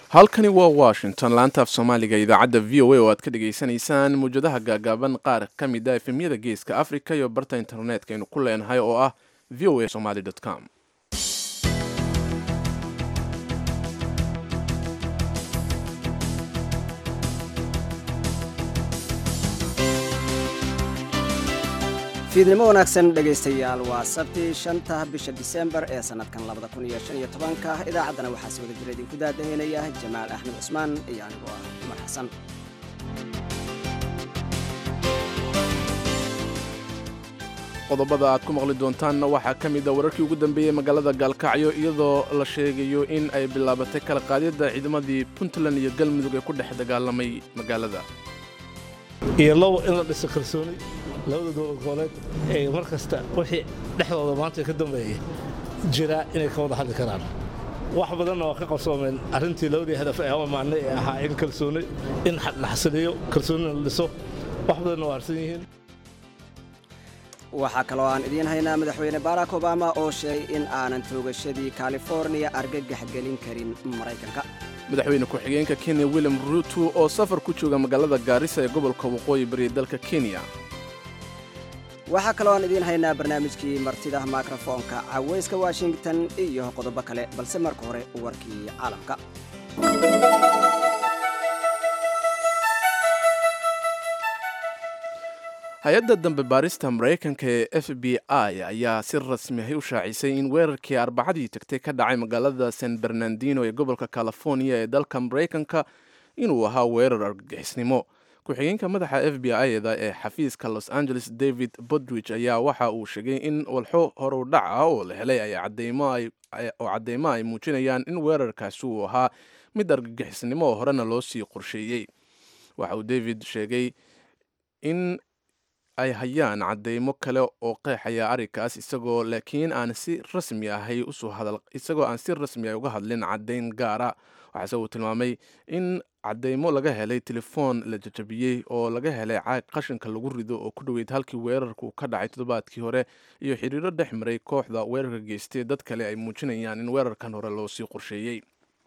halkani waa washington laanta af soomaaliga idaacadda v o a oo aad ka dhagaysanaysaan muwjadaha gaagaaban qaar ka mid a efemyada geeska africa iyo barta internetka aynu ku leenahay oo ah v o a somaly com fiidnimo wanaagsan dhegaystayaal waa sabti shanta bisha disembar ee sannadkan labada kun iyo shan iyo tobanka idaacaddana waxaa si wada jira idinku daadaheynaya jamaal axmed cusmaan iyo anigoo ah cumar xasan qodobada aad ku maqli doontaanna waxaa ka mid a wararkii ugu dambeeyey magaalada gaalkacyo iyadoo la sheegayo in ay bilaabatay kala qaadidda ciidamadii puntland iyo galmudug ee ku dhex dagaalamay magaalada iyo low in la dhiso kalsooni labada dowlad goboleed ee mar kasta wixii dhexdooda maanta ka dambeeyay jira inay ka wada hadli karaan wax badanna waa ka qabsoomeen arrintii labadii hadaf ee amaanay ee ahaa in kalsooni in la xasiliyo kalsoonina la dhiso wax badanna waa harsan yihiin waxaa kaloo aan idiin haynaa madaxweyne barack obama oo sheegay in aanan toogashadii californiya argagax gelin karin maraykanka madaxweyne ku-xigeenka kenya william ruuto oo safar ku jooga magaalada gaarisa ee gobolka waqooyi bari dalka kenya waxaa kaloo aan idiin haynaa barnaamijkii martida mikrofoonka cawayska washington iyo qodobo kale balse marka hore warkii caalamka hay-adda dambe baarista maraykanka ee f b i ayaa si rasmi ahy u shaacisay in weerarkii arbacadii tagtay ka dhacay magaalada san bernardino ee gobolka california ee dalka maraykanka inuu ahaa weerar argagixisnimo ku-xigeenka madaxa f b i-da ee xafiiska los angeles david bodwich ayaa waxa uu sheegay in walxo horudhac ah oo la helay oo cadeymo ay muujinayaan in weerarkaasi uu ahaa mid argagixisnimo oo horena loo sii qorsheeyey waxa uu david sheegay in ay hayaan cadeymo kale oo qeexaya arrinkaas isagoo laakiin aan si rasmi ahay usoo hadal isagoo aan si rasmi ah uga hadlin caddayn gaara waxaase uu tilmaamay in cadeymo laga helay telefoon la jajabiyey oo laga helay caag qashinka lagu rido oo ku dhoweyd halkii weerarku ka dhacay toddobaadkii hore iyo xiriiro dhex maray kooxda weerarka geystay dad kale ay muujinayaan in weerarkan hore loo sii qorsheeyey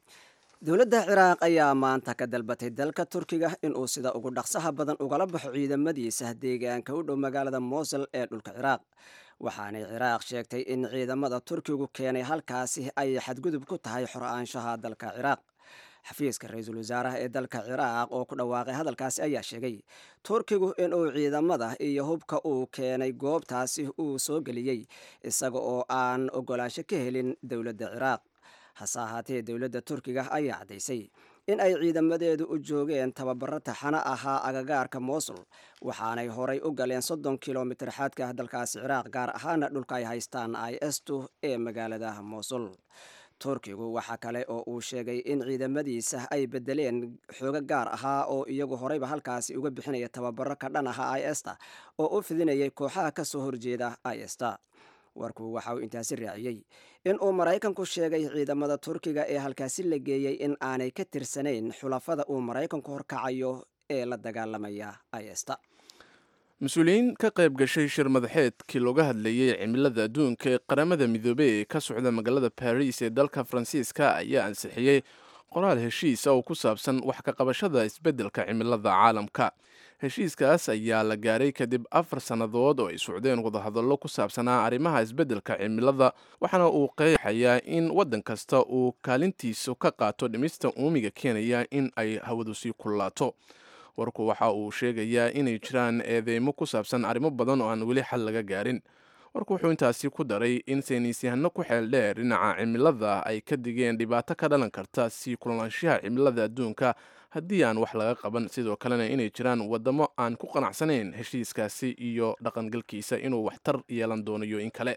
dowladda ciraaq ayaa maanta ka dalbatay dalka turkiga inuu sida ugu dhaqsaha badan ugala baxo ciidamadiisa deegaanka u dhow magaalada mosul ee dhulka ciraaq waxaanay ciraaq sheegtay in ciidamada turkigu keenay halkaasi ay xadgudub ku tahay xor-aanshaha dalka ciraaq xafiiska ra-iisul wasaaraha ee dalka ciraaq oo ku dhawaaqay hadalkaasi ayaa sheegay turkigu inuu ciidamada iyo hubka uu keenay goobtaasi uu soo geliyey isaga oo aan ogolaansho ka helin dowladda ciraaq hase ahaatee dowladda turkiga ayaa caddaysay in ay ciidamadeedu u joogeen tababaro taxano ahaa agagaarka mosul waxaanay horay u galeen soddon kilomitir xadka dalkaasi ciraaq gaar ahaana dhulka ay haystaan i estu ee magaalada mosul turkigu waxa kale oo uu sheegay in ciidamadiisa ay bedeleen xoogo gaar ahaa oo iyagu horeyba halkaasi uga bixinaya tababaro ka dhan aha i esta oo u fidinayay kooxaha kasoo horjeeda i esta warku waxa uu intaasi raaciyey in uu maraykanku sheegay ciidamada turkiga ee halkaasi la geeyey in aanay ka tirsanayn xulafada uu maraykanku horkacayo ee la dagaalamaya ista mas-uuliyiin ka qayb gashay shir madaxeedkii looga hadlayey cimilada adduunka ee qaramada midoobey ee ka socda magaalada baris ee dalka faransiiska ayaa ansixiyey qoraal heshiisa oo ku saabsan wax ka qabashada isbeddelka cimilada caalamka heshiiskaas ayaa la gaaray kadib afar sannadood oo ay socdeen wadahadallo ku saabsanaa arrimaha isbeddelka cimilada waxaana uu qeexayaa in waddan kasta uu kaalintiisu ka qaato dhimista uumiga keenaya in ay hawadu sii kullaato warku waxa uu sheegayaa inay jiraan eedeymo ku saabsan arrimo badan oo aan weli xal laga gaarin warku wuxuu intaasi ku daray in saynisyahano ku xeel dheer dhinaca cimilada ay ka digeen dhibaato ka dhalan karta sii kulolaanshaha cimilada adduunka haddii aan wax laga qaban sidoo kalena inay jiraan waddamo aan ku qanacsanayn heshiiskaasi iyo dhaqangalkiisa inuu waxtar yeelan doonayo in kale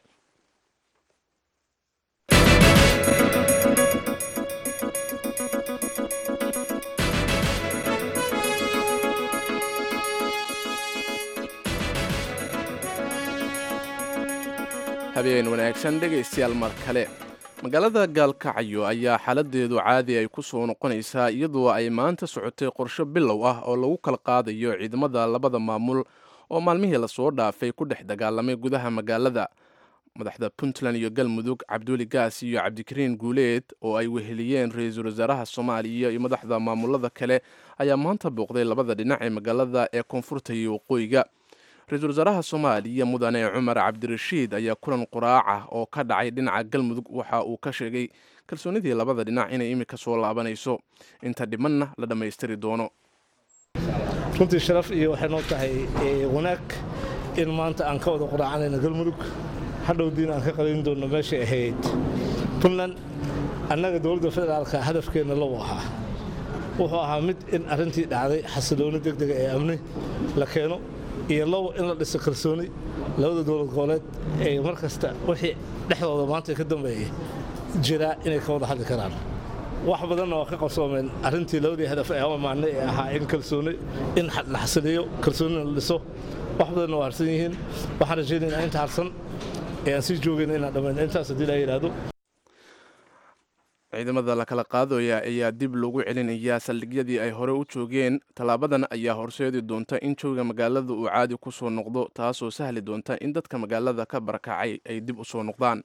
habeen wanaagsan dhegaystayaal mar kale magaalada gaalkacyo ayaa xaaladeedu caadi ay ku soo noqonaysaa iyadoo ay maanta socotay qorsho bilow ah oo lagu kala qaadayo ciidamada labada maamul oo maalmihii lasoo dhaafay ku dhex dagaalamay gudaha magaalada madaxda puntland iyo galmudug cabduuli gaas iyo cabdikariin guuleed oo ay weheliyeen ra-iisul wasaaraha soomaaliya iyo madaxda maamulada kale ayaa maanta booqday labada dhinac ee magaalada ee koonfurta iyo waqooyiga ra-iisul wasaaraha soomaaliya mudane cumar cabdirashiid ayaa kulan quraaca oo ka dhacay dhinaca galmudug waxa uu ka sheegay kalsoonidii labada dhinac inay imika soo laabanayso inta dhimanna la dhammaystiri doono runtii sharaf iyo waxay noo tahay wanaag in maanta aan ka wada quraacanayno galmudug hadhowdiina aan ka qalin doonno meeshay ahayd puntland annaga dowladda federaalka hadafkeenna low ahaa wuxuu ahaa mid in arrintii dhacday xasilooni degdega ee amni la keeno iyo low in la dhiso kalsooni labada dowlad goboleed ee mar kasta wixii dhexdooda maanta ka dambeeyey jiraa inay ka wada hadli karaan wax badanna waa ka qabsoomeen arrintii labadii hadaf ee amaanay ee ahaa in kalsooni in la xasiliyo kalsoonina la dhiso wax badanna waa harsan yihiin waxaan rajaynaynaa inta harsan ee aan sii joogayna inaan dhammayno intaas haddii la yidhaahdo ciidamada la kala qaadaya ayaa dib lagu celinayaa saldhigyadii ay hore u joogeen tallaabadan ayaa horseedi doonta in jooga magaalada uu caadi ku soo noqdo taasoo sahli doonta in dadka magaalada ka barakacay ay dib u soo noqdaan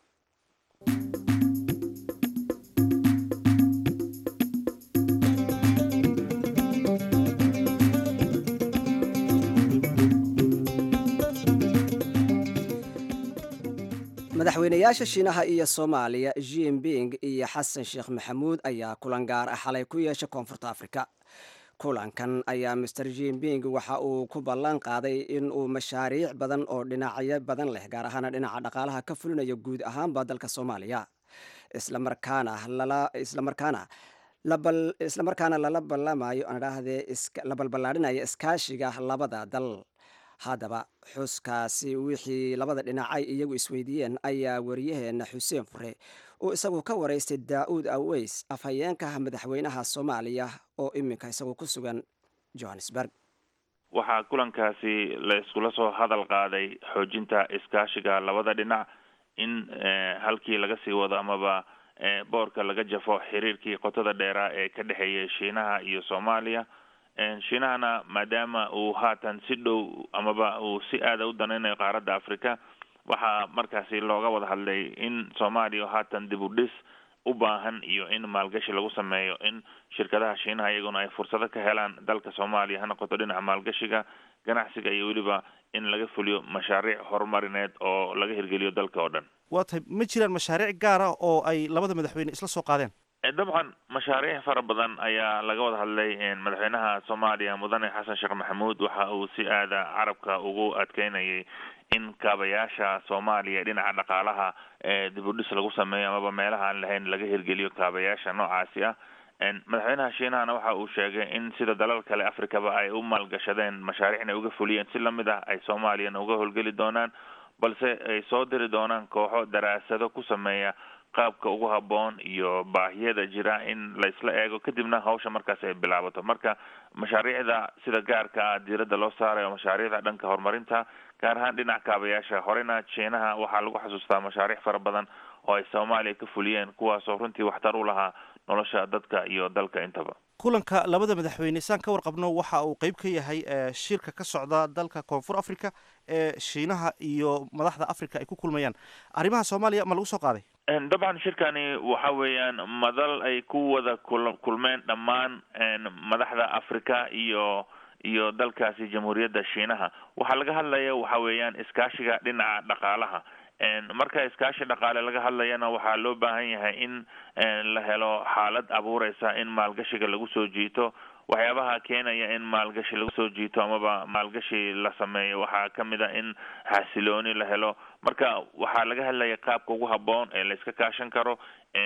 madaxweynayaasha shiinaha iyo soomaaliya jinping iyo xasan sheekh maxamuud ayaa kulan gaar ah xalay ku yeeshay koonfurta afrika kulankan ayaa master jinping waxa uu ku ballan qaaday in uu mashaariic badan oo dhinacyo badan leh gaar ahaana dhinaca dhaqaalaha ka fulinayo guud ahaanba dalka soomaaliya islamarkaana islamarkaana islamarkaana lala ballamayo adhaahdee la balballaadhinayo iskaashiga labada dal haddaba xuskaasi wixii labada dhinacay iyagu isweydiiyeen ayaa wariyaheena xuseen fure uu isagu ka waraystay daa'uud aweys afhayeenka madaxweynaha soomaaliya oo iminka isagu ku sugan johannesburg waxaa kulankaasi la iskula soo hadal qaaday xoojinta iskaashiga labada dhinac in halkii laga sii wado amaba boorka laga jafo xiriirkii qotada dheeraa ee ka dhexeeyay shiinaha iyo soomaaliya shiinahana maadaama uu haatan si dhow amaba uu si aada u danaynayo qaaradda africa waxaa markaasi looga wada hadlay in soomaaliya haatan dib u dhis u baahan iyo in maalgashi lagu sameeyo in shirkadaha shiinaha iyaguna ay fursado ka helaan dalka soomaaliya ha noqoto dhinaca maalgashiga ganacsiga iyo weliba in laga fuliyo mashaariic horumarineed oo laga hirgeliyo dalka oo dhan waa tahay ma jiraan mashaariic gaar ah oo ay labada madaxweyne isla soo qaadeen dabcan mashaariic fara badan ayaa laga wada hadlay madaxweynaha soomaaliya mudane xasan sheekh maxamuud waxa uu si aada carabka ugu adkeynayay in kaabayaasha soomaaliya dhinaca dhaqaalaha dib u dhis lagu sameeyo amaba meelaha aan lahayn laga hirgeliyo kaabayaasha noocaasi ah madaxweynaha shiinahana waxa uu sheegay in sida dalal kale africaba ay u maalgashadeen mashaariicna ay uga fuliyeen si lamid ah ay soomaaliyana uga howlgeli doonaan balse ay soo diri doonaan kooxo daraasado ku sameeya qaabka ugu haboon iyo baahiyada jira in la isla eego kadibna hawsha markaas ay bilaabato marka mashaariicda sida gaarka ah diiradda loo saarayo mashaariicda dhanka horumarinta gaar ahaan dhinaca kaabayaasha horena jiinaha waxaa lagu xasuustaa mashaariic fara badan oo ay soomaaliya ka fuliyeen kuwaasoo runtii waxtar u lahaa nolosha dadka iyo dalka intaba kulanka labada madaxweyne saan ka warqabno waxa uu qeyb ka yahay shirka ka socda dalka koonfur africa ee shiinaha iyo madaxda africa ay ku kulmayaan arrimaha soomaaliya ma lagu soo qaaday dabcan shirkani waxa weeyaan madal ay ku wada kul kulmeen dhammaan madaxda africa iyo iyo dalkaasi jamhuuriyadda shiinaha waxaa laga hadlaya waxa weeyaan iskaashiga dhinaca dhaqaalaha marka iskaashi dhaqaale laga hadlayana waxaa loo baahan yahay in la helo xaalad abuureysa in maalgashiga lagu soo jiito waxyaabaha keenaya in maalgashi lagu soo jiito amaba maalgashi la sameeyo waxaa kamid a in xasilooni la helo marka waxaa laga hadlaya qaabka ugu haboon ee layska kaashan karo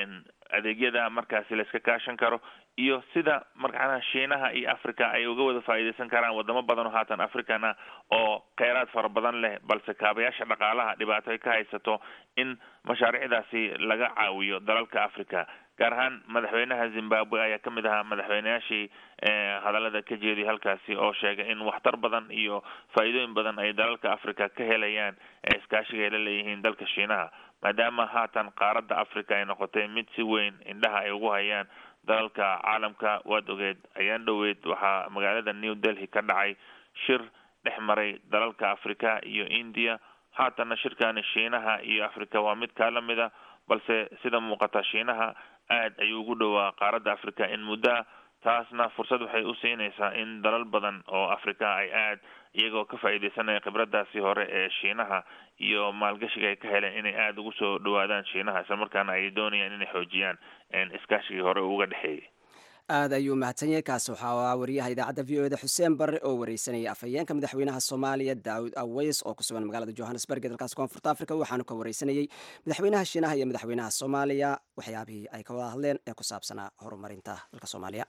adeegyada markaasi layska kaashan karo iyo sida markaana shiinaha iyo africa ay uga wada faa'iideysan karaan wadamo badan oo haatan africana oo kheyraad fara badan leh balse kaabayaasha dhaqaalaha dhibaato ay ka haysato in mashaariicdaasi laga caawiyo dalalka africa gaar ahaan madaxweynaha zimbabwe ayaa kamid ahaa madaxweyneyaashii hadallada ka jeediya halkaasi oo sheegay in waxtar badan iyo faa'iidooyin badan ay dalalka africa ka helayaan ee iskaashiga ay la leeyihiin dalka shiinaha maadaama haatan qaaradda africa ay noqotay mid si weyn indhaha ay ugu hayaan dalalka caalamka waad ogeed ayaan dhoweyd waxaa magaalada new delhi ka dhacay shir dhex maray dalalka africa iyo india haatana shirkani shiinaha iyo africa waa mid kaa lamid a balse sida muuqata shiinaha aad ayuu ugu dhowaa qaaradda africa in muddoa taasna fursad waxay u siinaysaa in dalal badan oo africa ay aad iyagoo ka faa'iidaysanaya khibradaasi hore ee shiinaha iyo maalgashiga ay ka heleen inay aada ugu soo dhawaadaan shiinaha isla markaana ay doonayaan inay xoojiyaan iskaashigii hore uga dhexeeyay aad ayuu mahadsan yahay kaasi waxaa ahaa wariyaha idaacadda v o eda xuseen barre oo wareysanaya afhayeenka madaxweynaha soomaaliya daawud aweys oo ku sugan magaalada johannesburg ee dalkaas koonfurta africa waxaanu ka wareysanayey madaxweynaha shiinaha iyo madaxweynaha soomaaliya waxyaabihii ay ka wada hadleen ee ku saabsanaa horumarinta dalka soomaaliya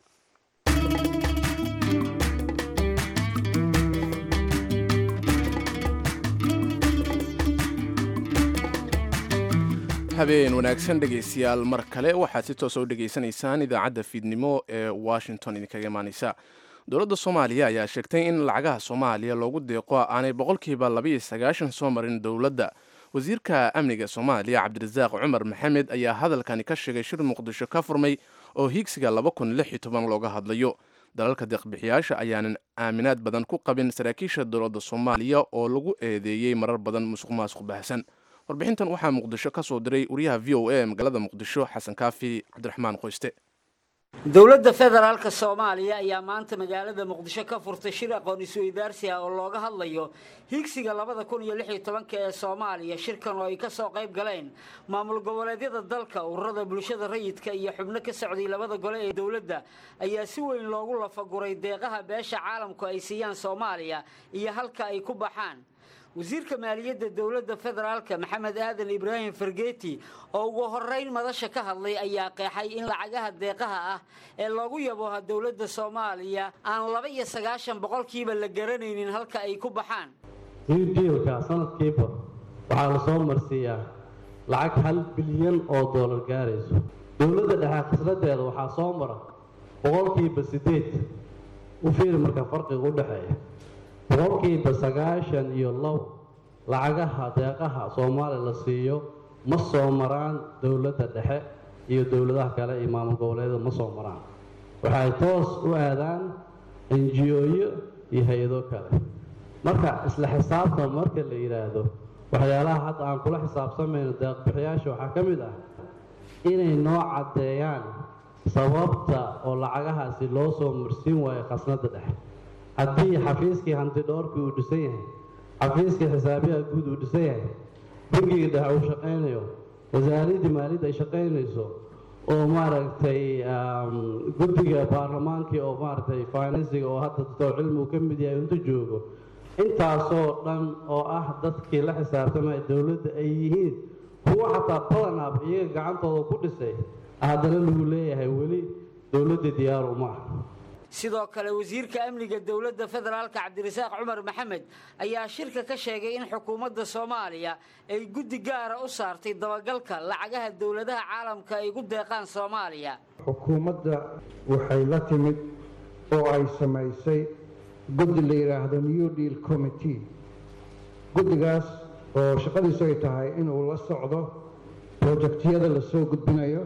habeen wanaagsan dhegaystayaal mar kale waxaad si toosa u dhegaysanaysaan idaacadda fiidnimo ee washington idinkaga imaaneysa dowladda soomaaliya ayaa sheegtay in lacagaha soomaaliya loogu deeqo aanay boqolkiiba labaiyo sagaashan soo marin dowladda wasiirka amniga soomaaliya cabdirasaaq cumar maxamed ayaa hadalkani ka sheegay shir muqdisho ka furmay oo hiigsiga laba kun lix iyo toban looga hadlayo dalalka deeqbixiyaasha ayaanan aaminaad badan ku qabin saraakiisha dowladda soomaaliya oo lagu eedeeyey marar badan musuq maasuq baahsan warbixintan waxaa muqdisho ka soo diray wariyaha v o a ee magaalada muqdisho xasan kaafi cabdiraxmaan qoyste dowladda federaalka soomaaliya ayaa maanta magaalada muqdisho ka furtay shir aqoon isweydaarsi ah oo looga hadlayo higsiga labada kun iyo lix iyo tobanka ee soomaaliya shirkan oo ay ka soo qayb galeen maamul goboleedyada dalka ururada bulshada rayidka iyo xubno ka socday labada gole ee dowladda ayaa si weyn loogu lafaguray deeqaha beesha caalamku ay siiyaan soomaaliya iyo halka ay ku baxaan wasiirka maaliyadda dowladda federaalka maxamed aadan ibraahim fargeeti oo ugu horeyn madasha ka hadlay ayaa qeexay in lacagaha deeqaha ah ee loogu yabooha dowladda soomaaliya aan laba iyo sagaashan boqolkiiba la garanaynin halka ay ku baxaan diilka sanadkiiba waxaa la soo marsiiyaa lacag hal bilyan oo doolar gaarayso dowladda dhexe khasnadeeda waxaa soo mara boqolkiiba sideed u fiiri marka farqiga u dhexeeya boqolkiiba sagaashan iyo low lacagaha deeqaha soomaaliya la siiyo ma soo maraan dowladda dhexe iyo dowladaha kale iyo maamul goboleedyada ma soo maraan waxay toos u aadaan enjiyooyo iyo hay-ado kale marka isla xisaabta marka la yidhaahdo waxyaalaha hadda aan kula xisaabsamayno deeqbixiyaasha waxaa ka mid ah inay noo caddeeyaan sababta oo lacagahaasi loo soo marsiin waayo khasnadda dhexe haddii xafiiskii hantidhoorkii uu dhisan yahay xafiiskii xisaabiyaha guud uu dhisan yahay bangiga dhexe uu shaqaynayo wasaaraddii maaliyadda ay shaqaynayso oo maaragtay guddiga baarlamaankii oo maaragtay finansiga oo hadda dadoo cilmi uu ka mid yahay intu joogo intaasoo dhan oo ah dadkii la xisaabtamaya dowladda ay yihiin kuwa xataa badanaab iyaga gacantooda ku dhisay haddana lagu leeyahay weli dowladda diyaaru ma ah sidoo kale wasiirka amniga dowladda federaalka cabdirasaaq cumar maxamed ayaa shirka ka sheegay in xukuumadda soomaaliya ay guddi gaara u saartay dabagalka lacagaha dowladaha caalamka ay gu deeqaan soomaaliya xukuumadda waxay la timid oo ay samaysay guddi la yidhaahdo new deal committee guddigaas oo shaqadiisu ay tahay inuu la socdo projectiyada lasoo gudbinayo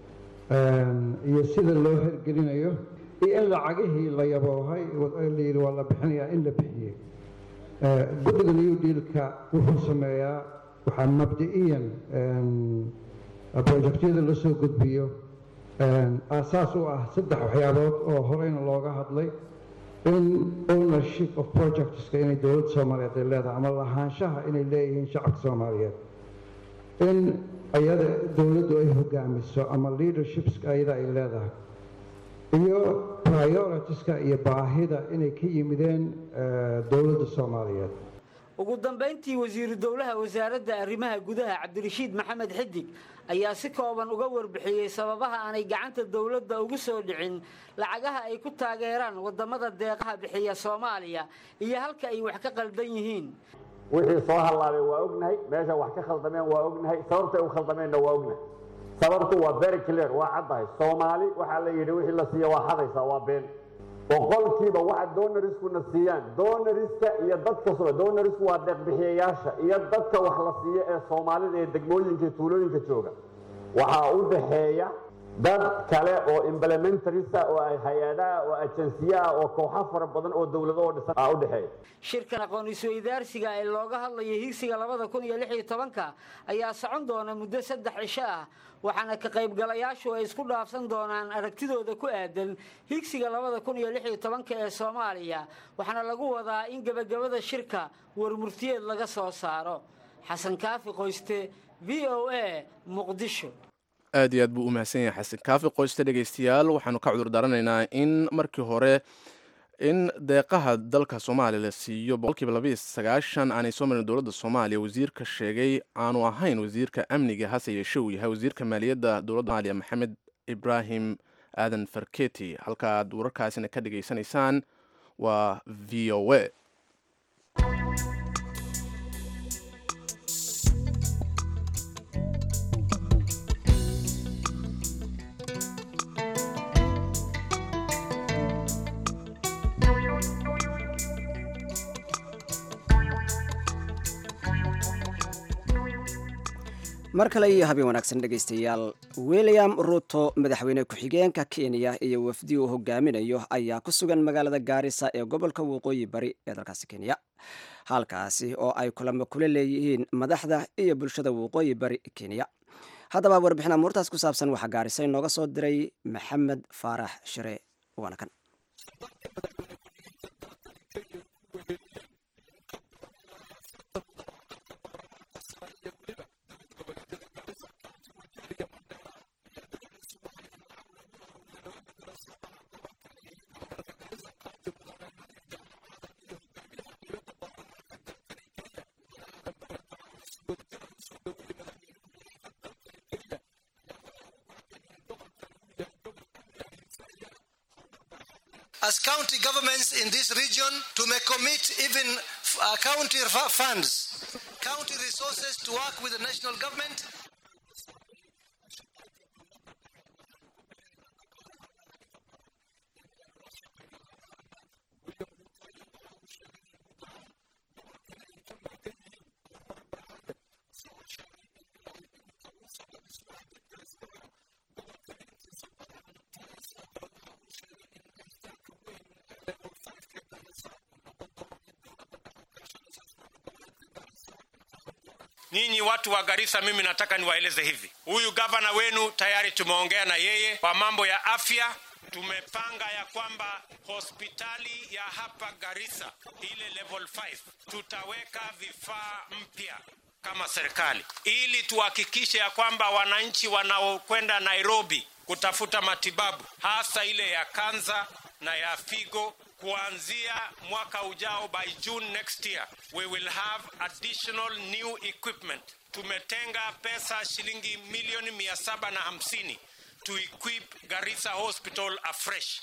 iyo sida loo hirgelinayo iyo in lacagihii la yaboohay la yidhi waa la bixinayaa in la bixiyey guddiga new dealka wuxuu sameeyaa waxaa mabdi'iyan projectyada la soo gudbiyo aasaas u ah saddex waxyaabood oo horeyna looga hadlay in ownership of projectska inay dowladda soomaaliyeed ay leedahay ama lahaanshaha inay leeyihiin shacabka soomaaliyeed in ayada dowladdu ay hogaamiso ama leadershipska ayada ay leedahay iyo prioritiska iyo baahida inay ka yimideen dowladda soomaaliyeed ugu dambayntii wasiiru dowlaha wasaaradda arrimaha gudaha cabdirashiid maxamed xidig ayaa si kooban uga warbixiyey sababaha aanay gacanta dowladda ugu soo dhicin lacagaha ay ku taageeraan wadamada deeqaha bixiya soomaaliya iyo halka ay wax ka qaldan yihiin wixii soo hallaabay waa ognahay meesha wax ka khaldameen waa ognahay sababtay u khaldameenna waa ognahay sababtu waa very clear waa caddahay soomaali waxaa la yidhi wixii la siiya waa hadaysaa waa been boqolkiiba waxa donarisku siiyaan donariska iyo dadka donarisku waa deeqbixiyayaasha iyo dadka wax la siiyo ee soomaalida ee degmooyinka tuulooyinka jooga waxaa u dhaxeeya dad kale oo implementarisa oo hay-adaha oo ajensiyaha oo kooxo fara badan oo dowlado oo dhisan ah u dhexeeya shirkan aqoon isweydaarsiga ee looga hadlayo higsiga labada kun iyo lix iyo tobanka ayaa socon doona muddo saddex cisho ah waxaana ka qaybgalayaashu ay isku dhaafsan doonaan aragtidooda ku aadan higsiga labada kun iyo lix iyo tobanka ee soomaaliya waxaana lagu wadaa in gebagabada shirka warmurtiyeed laga soo saaro xasan kaafi qoyste v o a muqdisho aad iyo aad buu u mahadsan yahay xasan kaafi qoyste dhegaystayaal waxaanu ka cudur daaranaynaa in markii hore in deeqaha dalka soomaaliya la siiyo boqolkiiba labaiyo sagaashan aanay soo marin dowladda soomaaliya wasiirka sheegay aanu ahayn wasiirka amniga hase yeeshe uu yahay wasiirka maaliyadda dowladda somaaliya maxamed ibraahim aadan farketi halkaaad wararkaasina ka dhageysanaysaan waa v o a mar kale iyo habeen wanaagsan dhegaystayaal william ruto madaxweyne ku-xigeenka kenya iyo wafdi uu hogaaminayo ayaa ku sugan magaalada gaarisa ee gobolka waqooyi bari ee dalkaasi kenya halkaasi oo ay kulamo kula leeyihiin madaxda iyo bulshada waqooyi bari kenya haddaba warbixin amuurtaas ku saabsan waxaa gaarisa inooga soo diray maxamed faarax shire waana kan as county governments in this region to may commit even uh, county funds, county resources to work with the national government. Nyinyi watu wa Garissa, mimi nataka niwaeleze hivi, huyu gavana wenu tayari tumeongea na yeye kwa mambo ya afya. Tumepanga ya kwamba hospitali ya hapa Garissa ile level 5 tutaweka vifaa mpya kama serikali, ili tuhakikishe ya kwamba wananchi wanaokwenda Nairobi kutafuta matibabu hasa ile ya kansa na ya figo kuanzia mwaka ujao by June next year we will have additional new equipment. Tumetenga pesa shilingi milioni mia saba na hamsini to equip Garissa Hospital afresh.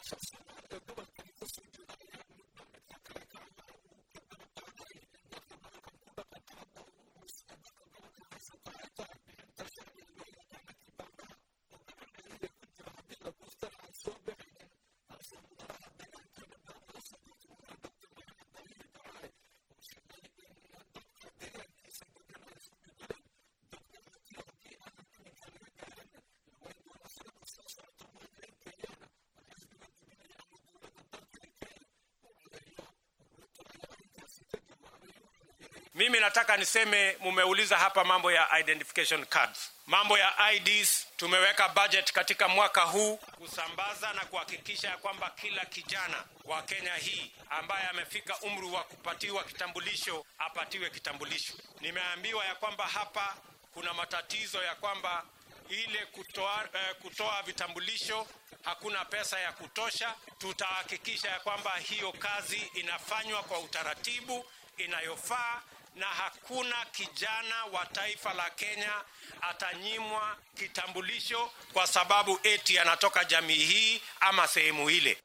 Mimi nataka niseme, mumeuliza hapa mambo ya identification cards, mambo ya IDs. Tumeweka budget katika mwaka huu kusambaza na kuhakikisha ya kwamba kila kijana wa Kenya hii ambaye amefika umri wa kupatiwa kitambulisho apatiwe kitambulisho. Nimeambiwa ya kwamba hapa kuna matatizo ya kwamba ile kutoa, eh, kutoa vitambulisho hakuna pesa ya kutosha. Tutahakikisha ya kwamba hiyo kazi inafanywa kwa utaratibu inayofaa na hakuna kijana wa taifa la Kenya atanyimwa kitambulisho kwa sababu eti anatoka jamii hii ama sehemu ile.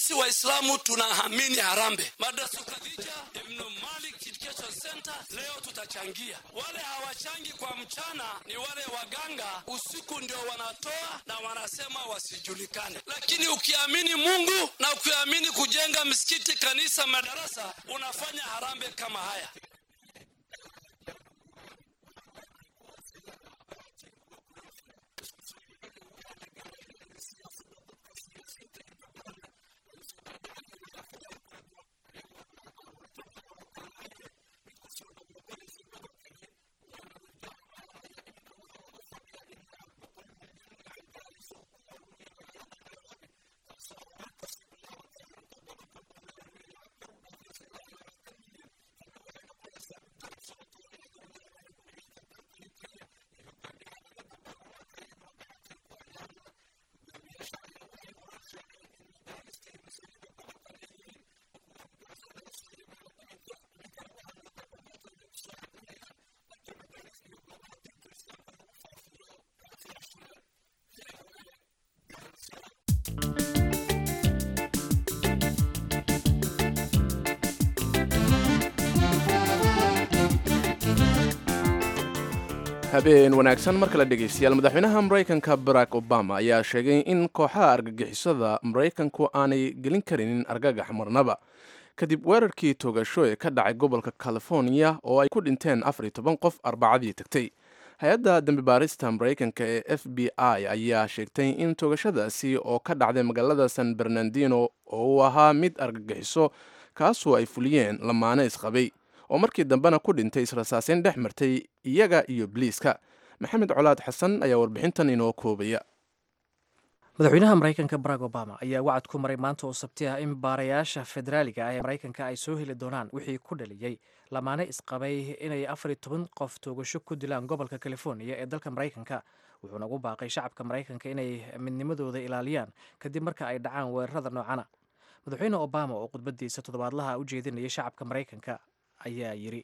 sisi Waislamu tunaamini harambe. Madrasa Khadija Ibn Malik Education Center leo tutachangia. Wale hawachangi kwa mchana ni wale waganga, usiku ndio wanatoa na wanasema wasijulikane. Lakini ukiamini Mungu na ukiamini kujenga msikiti, kanisa, madarasa, unafanya harambe kama haya. habeen wanaagsan mar kale dhegaystayaal madaxweynaha maraykanka barack obama ayaa sheegay in kooxaha argagixisada maraykanku aanay gelin karinin argagax marnaba kadib weerarkii toogasho ee ka dhacay gobolka california oo ay ku dhinteen afar iyo toban qof arbacadii tagtay hay-adda dambi baarista maraykanka ee f b i ayaa sheegtay in toogashadaasi oo ka dhacday magaalada san bernardino oo uu ahaa mid argagixiso kaasoo ay fuliyeen lamaane isqabay oo markii dambena ku dhintay israsaaseyn dhex martay iyaga iyo biliiska maxamed colaad xasan ayaa warbixintan inoo koobaya madaxweynaha maraykanka barack obama ayaa wacad ku maray maanta oo sabti ah in baarayaasha federaaliga ah ee maraykanka ay soo heli doonaan wixii ku dhaliyey lamaane isqabay inay afar iyo toban qof toogasho ku dilaan gobolka california ee dalka maraykanka wuxuuna ugu baaqay shacabka maraykanka inay midnimadooda ilaaliyaan kadib marka ay dhacaan weerarada noocana madaxweyne obama oo khudbadiisa toddobaadlaha u jeedinayay shacabka maraykanka ayaa yidhi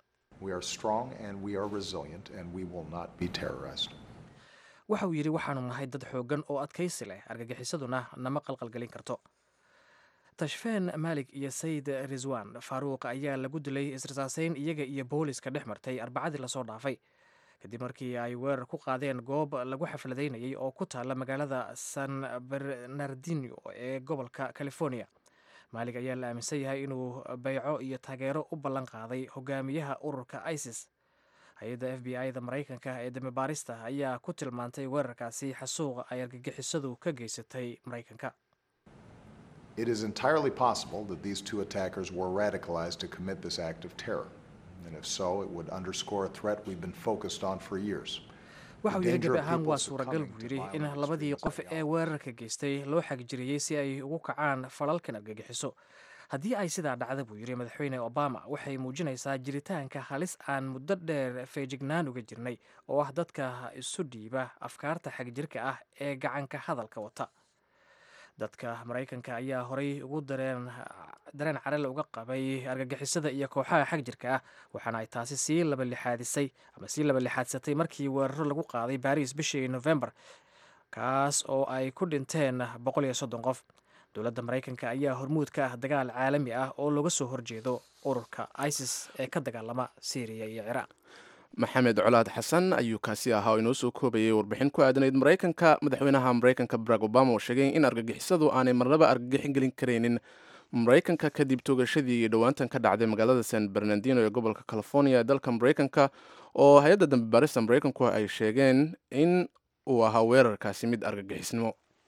waxa uu yidhi waxaanu nahay dad xooggan oo adkaysi leh argagixisaduna nama qalqalgelin karto tashfeen maalig iyo sayid riswan faaruuq ayaa lagu dilay israsaaseyn iyaga iyo booliska dhex martay arbacadii lasoo dhaafay kadib markii ay weerar ku qaadeen goob lagu xafladaynayay oo ku taalla magaalada san bernardino ee gobolka california maalig ayaa la aaminsan yahay inuu bayco iyo taageero u ballan qaaday hogaamiyaha ururka isis hay-adda f b i-da maraykanka ee dambibaarista ayaa ku tilmaantay weerarkaasi xasuuqa ay argagixisadu ka geysatay maraykanka It is entirely possible that these two attackers were radicalized to commit this act of terror. And if so, it would underscore a threat we've been focused on for years. waxa uu yidhi gabi ahaan waa suuragal buu yidhi in labadii qof ee weerarka geystay loo xagjiriyey si ay ugu kacaan falalkan argagixiso haddii ay sidaa dhacda buu yidhi madaxweyne obama waxay muujinaysaa jiritaanka halis aan muddo dheer feejignaan uga jirnay oo ah dadka isu dhiiba afkaarta xagjirka ah ee gacanka hadalka wata dadka maraykanka ayaa horay ugu dareen dareen carale uga qabay argagixisada iyo kooxaha xagjirka ah waxaana ay taasi sii labalixaadisay ama sii labalixaadsatay markii weeraro lagu qaaday baris bishii november kaas oo ay ku dhinteen boqol iyo soddon qof dowladda maraykanka ayaa hormuud ka ah dagaal caalami ah oo looga soo horjeedo ururka isis ee ka dagaalama syriya iyo ciraaq maxamed colaad xasan ayuu kaasi ahaa oo inoo soo koobayay warbixin ku aadanayd maraykanka madaxweynaha maraykanka barack obama oo sheegay in argagixisadu aanay marnaba argagixin gelin karaynin maraykanka kadib toogashadii iyo dhowaantan ka dhacday magaalada san bernardino ee gobolka california ee dalka maraykanka oo hay-adda dambi baarista maraykanku ay sheegeen in uu ahaa weerarkaasi mid argagixisnimo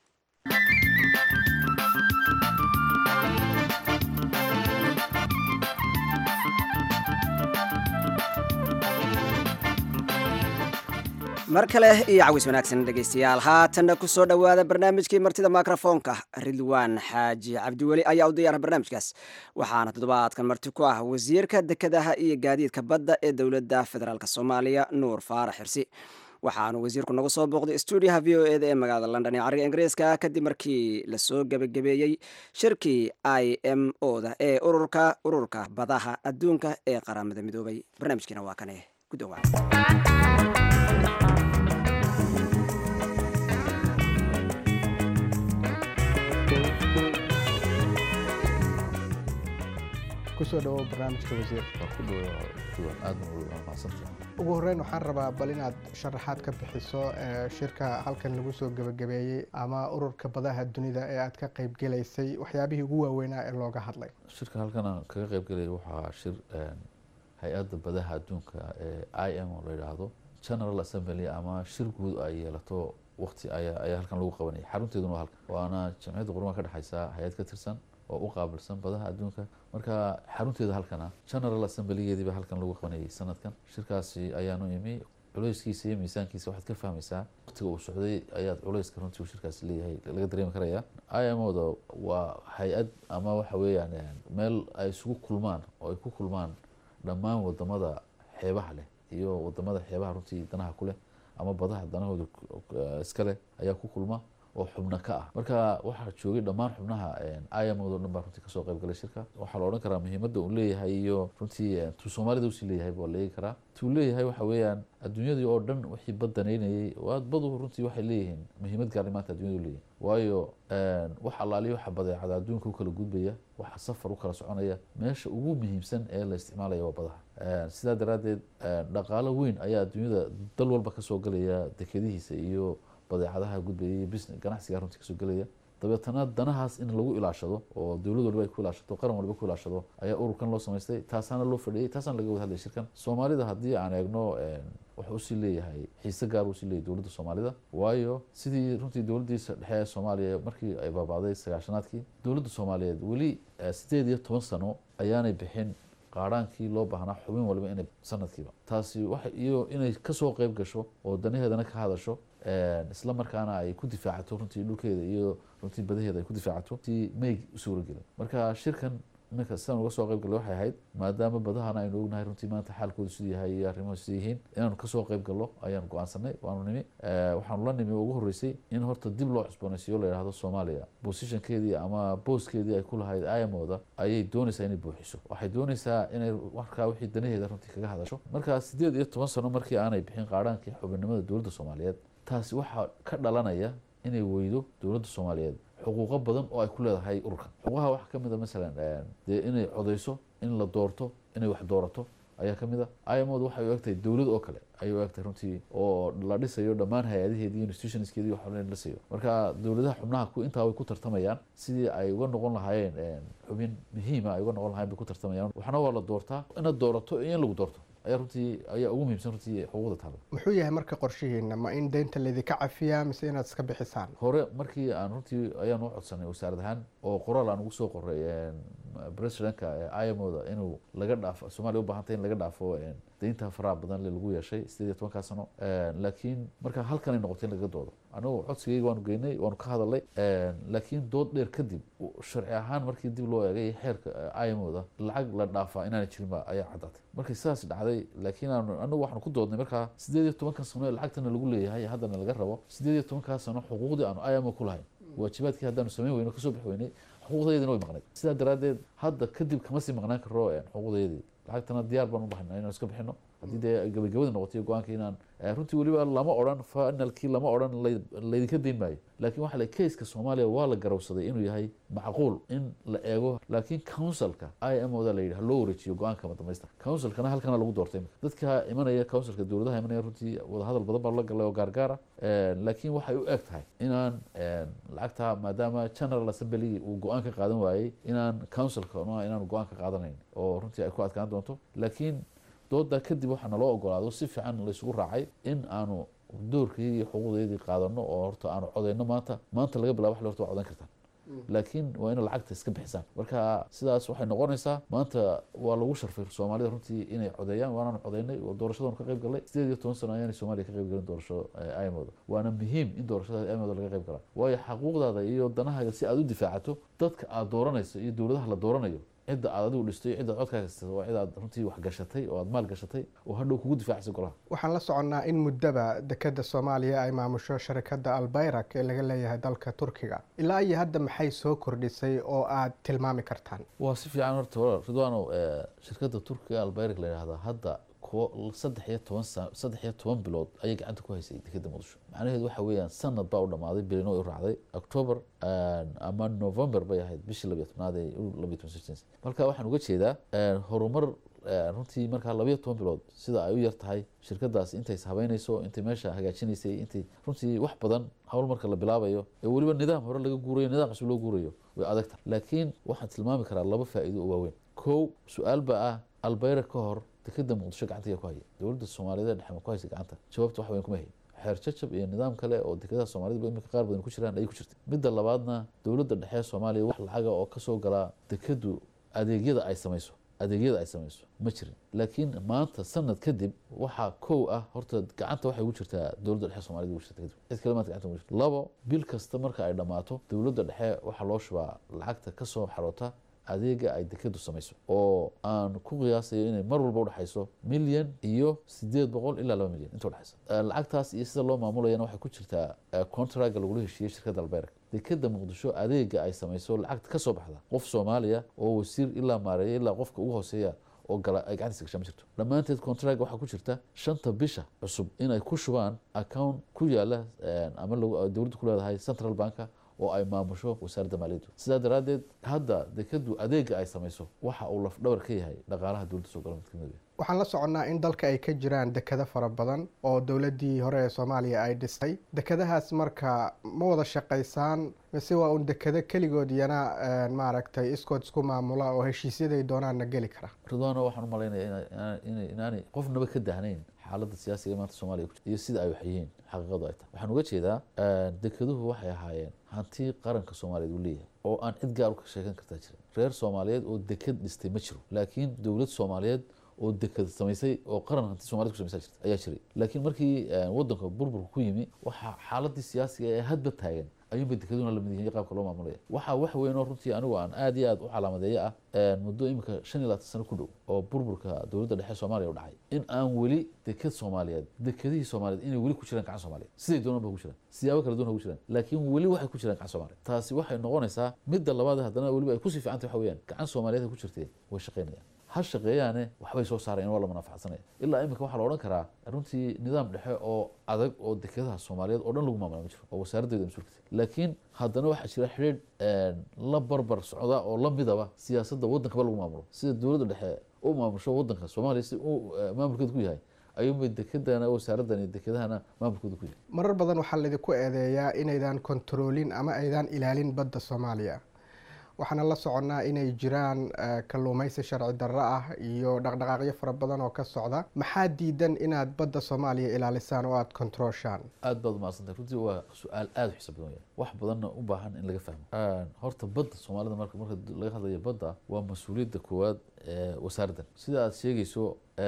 mar kale iyo cawis wanaagsan dhegaystayaal haatanna ku soo dhowaada barnaamijkii martida mikrofoonka ridwaan xaaji cabdiweli ayaa u diyaara barnaamijkaas waxaana toddobaadkan marti ku ah wasiirka dekedaha iyo gaadiidka badda ee dowladda federaalk soomaaliya nuur faarax xirsi waxaanu wasiirku nagu soo booqday stuudiyaha v o eda ee magaalada london ee cariga ingiriiska kadib markii lasoo gebagabeeyey shirkii i m o da ee ururka ururka badaha adduunka ee qaramada midoobay barnaamijkiina waa kane ku dhowaad kusoo dhawow barnaamijka wasiir ugu horreyn waxaan rabaa bal inaad sharaxaad ka bixiso shirka halkan lagu soo gebagabeeyey ama ururka badaha dunida ee aad ka qaybgelaysay waxyaabihii ugu waaweynaa ee looga hadlay shirka halkan aan kaga qaybgelaya waxaa shir hay-adda badaha adduunka ee i m oo la yidhaahdo general assembly ama shir guud ay yeelato waqti ayaa ayaa halkan lagu qabanaya xarunteeduna waa halkan waana jamciyadda qurumaha ka dhexeysa hay-ad ka tirsan oo u qaabilsan badaha adduunka marka xarunteeda halkana general assemblygeediiba halkan lagu qabanayay sanadkan shirkaasi ayaanu imi culeyskiisa iyo miisaankiisa waxaad ka fahmaysaa waqtiga uu socday ayaad culeyska runtii uu shirkaasi leeyahay laga dareemi karaya i m oda waa hay-ad ama waxa weeyaan meel ay isugu kulmaan oo ay ku kulmaan dhammaan wadamada xeebaha leh iyo wadamada xeebaha runtii danaha ku leh ama badaha danahooda iska leh ayaa ku kulma oo xubno ka ah marka waxaa joogay dhammaan xubnaha imod dhan baa runtii kasoo qayb galay shirka waxaa la odhan karaa muhiimadda uu leeyahay iyo runtii tuu soomaalida usii leeyahay baa la eegi karaa tuu leeyahay waxa weeyaan adduunyadii oo dhan wixii badanaynayay badu runtii waxay leeyihiin muhiimad gaarli maanta addunyadu leeyihin waayo wax allaaliyo waxa badeecada adduunka u kala gudbaya waxa safar u kala soconaya meesha ugu muhiimsan ee la isticmaalaya waa badaha sidaa daraaddeed dhaqaalo weyn ayaa adduunyada dal walba kasoo galaya dekedihiisa iyo badeecadaha gudbaya iyo business ganacsiga runtii kasoo gelaya dabeetana danahaas in lagu ilaashado oo dowlad waliba ay ku ilaashato qaran waliba ku ilaashado ayaa ururkan loo samaystay taasaana loo fadhiyey taasaana laga wada hadlaya shirkan soomaalida haddii aan eegno wuxuu usii leeyahay xiise gaar usii leeyahay dowladda soomaalida waayo sidii runtii dowladdiisa dhexe ee soomaaliya markii ay baabacday sagaashanaadkii dowladda soomaaliyeed weli sideed iyo toban sano ayaanay bixin qaaraankii loo baahnaa xubin waliba inay sanadkiiba taasi waxa iyo inay kasoo qeyb gasho oo danaheedana ka hadasho isla markaana ay ku difaacato runtii dhulkeeda iyo runtii badaheeda ay ku difaacato si may u suuragelin marka shirkan iminka sidaan uga soo qayb galay waxay ahayd maadaama badahana aynu ognahay runtii maanta xaalkooda siduu yahay iyo arrimuhu siduu yihiin inaanu kasoo qayb gallo ayaanu go-aansanay waanu nimi waxaanu la nimi ugu horreysay in horta dib loo cusboonaysiiyo la yidhahdo soomaaliya positionkeedii ama booskeedii ay ku lahayd imooda ayay doonaysaa inay buuxiso waxay doonaysaa inay markaa wixii danaheeda runtii kaga hadasho marka sideed iyo toban sano markii aanay bixin qaaraankii xubinnimada dowladda soomaaliyeed taasi waxaa ka dhalanaya inay weydo dowladda soomaaliyeed xuquuqo badan oo ay ku leedahay ururkan xuquuqaha waxaa ka mid a masalan dee inay codeyso in la doorto inay wax doorato ayaa ka mid a imod waxay u egtahay dowlad oo kale ayay u egtahay runtii oo la dhisayo dhammaan hay-adaheedii institutionskeedii wax la dhisayo marka dowladaha xubnaha ku intaa way ku tartamayaan sidii ay uga noqon lahaayeen xubin muhiima ay uga noqon lahayen bay ku tartamayaan waxna waa la doortaa inaad doorato iyo in lagu doorto ayaa runtii ayaa ugu muhiimsan runtii xuquuqda taalo muxuu yahay marka qorshihiina ma in deynta laydinka cafiyaa mise inaad iska bixisaan hore markii aan runtii ayaan u codsanay wasaarad ahaan oo qoraal aan ugu soo qoray presidentka imoda inuu laga dhaafo soomaaliya u baahantay in laga dhaafo deynta faraha badan le lagu yeeshay sideed iyo tobankaa sano laakiin marka halkanay noqotay in laga doodo anigu codsigayga waanu geynay waanu ka hadalnay laakiin dood dheer kadib sharci ahaan markii dib loo eegay xeerka imoda lacag la dhaafaa inaana jirin ba ayaa caddaatay markay sidaas dhacday laakiin aanu anigu waxaanu ku doodnay markaa sideed iyo tobankan sano ee lacagtana lagu leeyahay haddana laga rabo sideed iyo tobankaa sano xuquuqdii aanu imo ku lahayn waajibaadkii haddaanu samayn weyno kasoo bixi weynay xuquuqdayadina way maqnayd sidaa daraaddeed hadda kadib kama sii maqnaan karo xuquuqdayadii lacagtana diyaar baan u bahayna inaan iska bixino haddii dee gabagabada noqotay go-aanka inaan runtii weliba lama odhan finalkii lama odhan laydinka dayn maayo laakiin waxa la keiska soomaaliya waa la garawsaday inuu yahay macquul in la eego laakiin councilka i m oda la yidhi ha loo wareejiyo go-aanka madamaystir councilkana halkana lagu doortay dadka imanaya councilka dowladaha imanaya runtii wadahadal badan baa la galay oo gaargaara laakiin waxay u eg tahay inaan lacagta maadaama general assembly uu go-aan ka qaadan waayey inaan councilka inaan go-aan ka qaadanayn oo runtii ay ku adkaan doonto laakiin doodaa kadib waxaa naloo ogolaado si fiican laysugu raacay in aanu doorkii iyo xuquuqdeedii qaadano oo horta aanu codeyno maanta maanta laga bilaa wax le horta waa codan kartaan laakiin waa ina lacagta iska bixisaan marka sidaas waxay noqonaysaa maanta waa lagu sharfay soomaalida runtii inay codeeyaan waanaanu codeynay oo doorashadanu ka qayb galnay sideed iyo toban sano ayaanay soomaaliya ka qayb galin doorasho imooda waana muhiim in doorashada imooda laga qayb galaa waayo xaquuqdaada iyo danahaaga si aad u difaacato dadka aad dooranayso iyo dowladaha la dooranayo cidda aad adigu dhistay iyo cidda aad codkaa haysatay waa cid aad runtii wax gashatay oo aad maal gashatay oo hadhow kugu difaacaysa golaha waxaan la soconnaa in muddaba dekeda soomaaliya ay maamusho sharikadda albayrak ee laga leeyahay dalka turkiga ilaa iyo hadda maxay soo kordhisay oo aad tilmaami kartaan waa si fiican horta walaal ridwaanow shirkadda turkiga albayrak la yidhahdaa hadda saddex iyo toban saddex iyo toban bilood ayay gacanta ku haysay dekeda muqdisho macnaheedu waxa weeyaan sanad baa u dhamaaday bilino u raacday october ama november bay ahayd bishii labiyo tobnaad ee labiyo toban sixteens marka waxaan uga jeedaa horumar runtii markaa labayo toban bilood sida ay u yar tahay shirkadaas intay habeynayso intay meesha hagaajinaysay intay runtii wax badan hawl marka la bilaabayo ee weliba nidaam hore laga guurayo nidaam cusub loo guurayo way adag tahay laakiin waxaan tilmaami karaa laba faa'iido oo waaweyn kow su-aal baa ah albayra ka hor dekeda muqdisho gacantaya ku haya dowladda soomaaliyeed dhexe ma ku haysa gacanta jawaabta wax weyn kuma hayn xeer jajab iyo nidaam kale oo dekedaha soomaalida imika qaar badan ku jiraan ayay ku jirtay midda labaadna dowladda dhexe soomaaliya wax lacaga oo kasoo galaa dekedu adeegyada ay samayso adeegyada ay samayso ma jirin laakiin maanta sanad kadib waxaa kow ah horta gacanta waxay ugu jirtaa dowladda dhexe somalida ugu jirta kadib cid kale maanta gacanta ugu jirta labo bil kasta marka ay dhammaato dowladda dhexe waxaa loo shubaa lacagta kasoo xaroota adeega ay dekedu samayso oo aan ku qiyaasayo inay mar walba udhexayso milyan iyo sideed boqol ilaa laba milyan inta udhexaysa lacagtaas iyo sida loo maamulayana waxay ku jirtaa contraga lagula heshiiyey shirkadda albeerka dekeda muqdisho adeega ay samayso lacagta kasoo baxda qof soomaaliya oo wasiir ilaa maareeya ilaa qofka ugu hooseeya oo gala ay gacantiisa gashaa ma jirto dhammaanteed contract waxaa ku jirta shanta bisha cusub inay ku shubaan account ku yaala ama dowladda ku leedahay central banka oo ay maamusho wasaaradda maaliyaddu sidaa daraaddeed hadda dekadu adeega ay samayso waxa uu lafdhabar ka yahay dhaqaalaha dowladda soo gala mid kamid waxaan la soconnaa in dalka ay ka jiraan dekado fara badan oo dowladdii hore ee soomaaliya ay dhistay dekadahaas marka ma wada shaqaysaan mise waa un dekado keligood iyana maaragtay iskood isku maamula oo heshiisyaday doonaanna geli kara ridwaano waxaan u malaynaya inaanay qofnaba ka dahnayn xaaladda siyaasiga maanta soomaaliya iyo sida ay wax yihiin xaqiiqadu ay tahay waxaan uga jeedaa dekeduhu waxay ahaayeen hanti qaranka soomaaliyeed uu leeyahay oo aan cid gaar u ka sheegan kartaa jirin reer soomaaliyeed oo deked dhistay ma jiro laakiin dowlad soomaaliyeed oo deked samaysay oo qaran hanti somaliyed ku samaysa jirta ayaa jiray laakiin markii wadanka burburka ku yimi waxaa xaaladii siyaasiga ee hadba taagan ayuunbay dekaduna lamid yihiin qaabka loo maamulaya waxaa wax weyn oo runtii anigu aan aad iyo aad u calaamadeeyo ah muddo imika shan iyo labaatan sano ku dhow oo burburka dowladda dhexe soomaaliya u dhacay in aan weli deked soomaaliyeed dekedihii soomaaliyeed inay weli ku jiraan gacan soomaaliyeed siday doonaan ba ku jiraan siyaabo kala duwan ha ku jiraan laakiin weli waxay ku jiraan gacan soomaaliyeed taasi waxay noqonaysaa midda labaad haddana weliba ay kusii fiicantay waxa weeyaan gacan soomaaliyeed ay ku jirteen way shaqaynayaan ha shaqeeyaane waxbay soo saarayaan waa la manafacsanaya ilaa imika waxaa la odhan karaa runtii nidaam dhexe oo adag oo dekedaha soomaaliyeed oo dhan lagu maamula ma jiro oo wasaaraddeeda mas-uulka laakiin haddana waxaa jira xidhiidh la barbar socda oo la midaba siyaasadda waddankaba lagu maamulo sida dowladda dhexe u maamusho waddanka soomaaliya si uu maamulkeedu ku yahay ayuunbay dekedana wasaaraddan dekedahana maamulkooda ku yahay marar badan waxaa laydinku eedeeyaa inaydan kontaroolin ama aydan ilaalin badda soomaaliya waxaana la soconnaa inay jiraan kalluumaysi sharci darro ah iyo dhaqdhaqaaqyo fara badan oo ka socda maxaa diidan inaad badda soomaaliya ilaalisaan oo aada kontarooshaan aad baad umahadsantahay runtii waa su-aal aada u xiisa badan waya wax badanna u baahan in laga fahmo horta badda soomaalida marka marka laga hadlayo badda waa mas-uuliyadda koowaad ee wasaaraddan sida aad sheegayso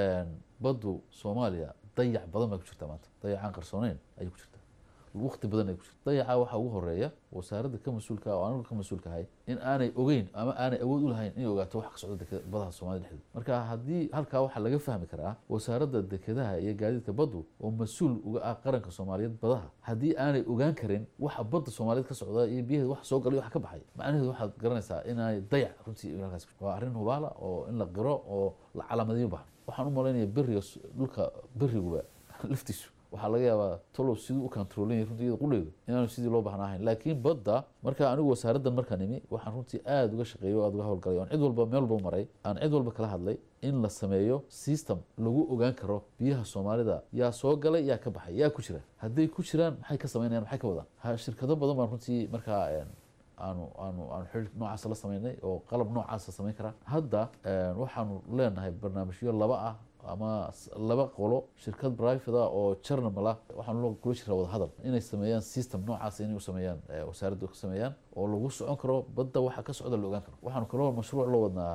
baddu soomaaliya dayac badan bay ku jirtaa maanta dayacaan qarsooneyn ayay ku jirtaa waqti badan ay ku jirta dayaca waxaa ugu horeeya wasaaradda ka mas-uulka oo anigu ka mas-uulka ahay in aanay ogeyn ama aanay awood u lahayn inay ogaato wax ka socda dekeda badaha soomaalida dhexdeeda marka haddii halkaa waxaa laga fahmi karaa wasaaradda dekedaha iyo gaadiidka baddu oo mas-uul uga ah qaranka soomaaliyeed badaha haddii aanay ogaan karin waxa badda soomaaliyeed ka socda iyo biyaheeda wax soo galay wax ka baxay macnaheedu waxaad garanaysaa inaanay dayac runtii halkaas waa arrin hubaala oo in la qiro oo la calaamadiyo baahan waxaan u malaynaya beriga dhulka beriguba laftiisu waxaa laga yaabaa tolow siduu u controlin runtii iyada qudheedu inaanu sidii loo baahnaa ahayn laakiin badda marka anigu wasaaraddan markaan imi waxaan runtii aada uga shaqeeyo o aada uga howlgalay oon cid walba meel walba maray aan cid walba kala hadlay in la sameeyo system lagu ogaan karo biyaha soomaalida yaa soo galay yaa ka baxay yaa ku jira hadday ku jiraan maxay ka sameynayaan maxay ka wadaan shirkado badan baan runtii markaa aanu aanu aanu xidhiir noocaasa la sameynay oo qalab noocaasa samayn karaa hadda waxaanu leenahay barnaamijyo laba ah ama laba qolo shirkad private ah oo journal ah waxaan kula jiraa wada hadal inay sameeyaan system noocaas inay u sameeyaan wasaaradda ka sameeyaan oo lagu socon karo badda waxa ka socda la ogaan karo waxaanu kaloo mashruuc loo wadnaa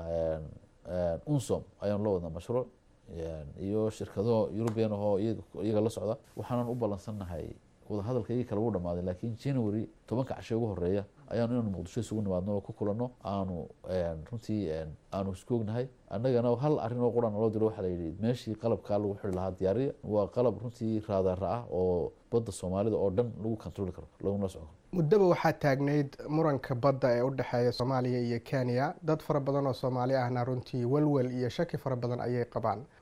unsom ayaanu loo wadnaa mashruuc iyo shirkado european ahoo iyaga la socda waxaanan u ballansannahay wadahadalka iyagii kale wuu dhamaaday laakiin january tobanka cashe ugu horeeya ayaanu inaanu muqdisho isugu nimaadno oo ku kulanno aanu runtii aanu isku ognahay annagana hal arrin oo quran loo diro waxaa la yidhi meeshii qalabkaa lagu xiri lahaa diyaariya waa qalab runtii raadaara ah oo badda soomaalida oo dhan lagu kontroli karo laguna socon karo muddaba waxaa taagnayd muranka badda ee u dhexeeya soomaaliya iyo kenya dad fara badan oo soomaali ahna runtii walwal iyo shaki fara badan ayay qabaan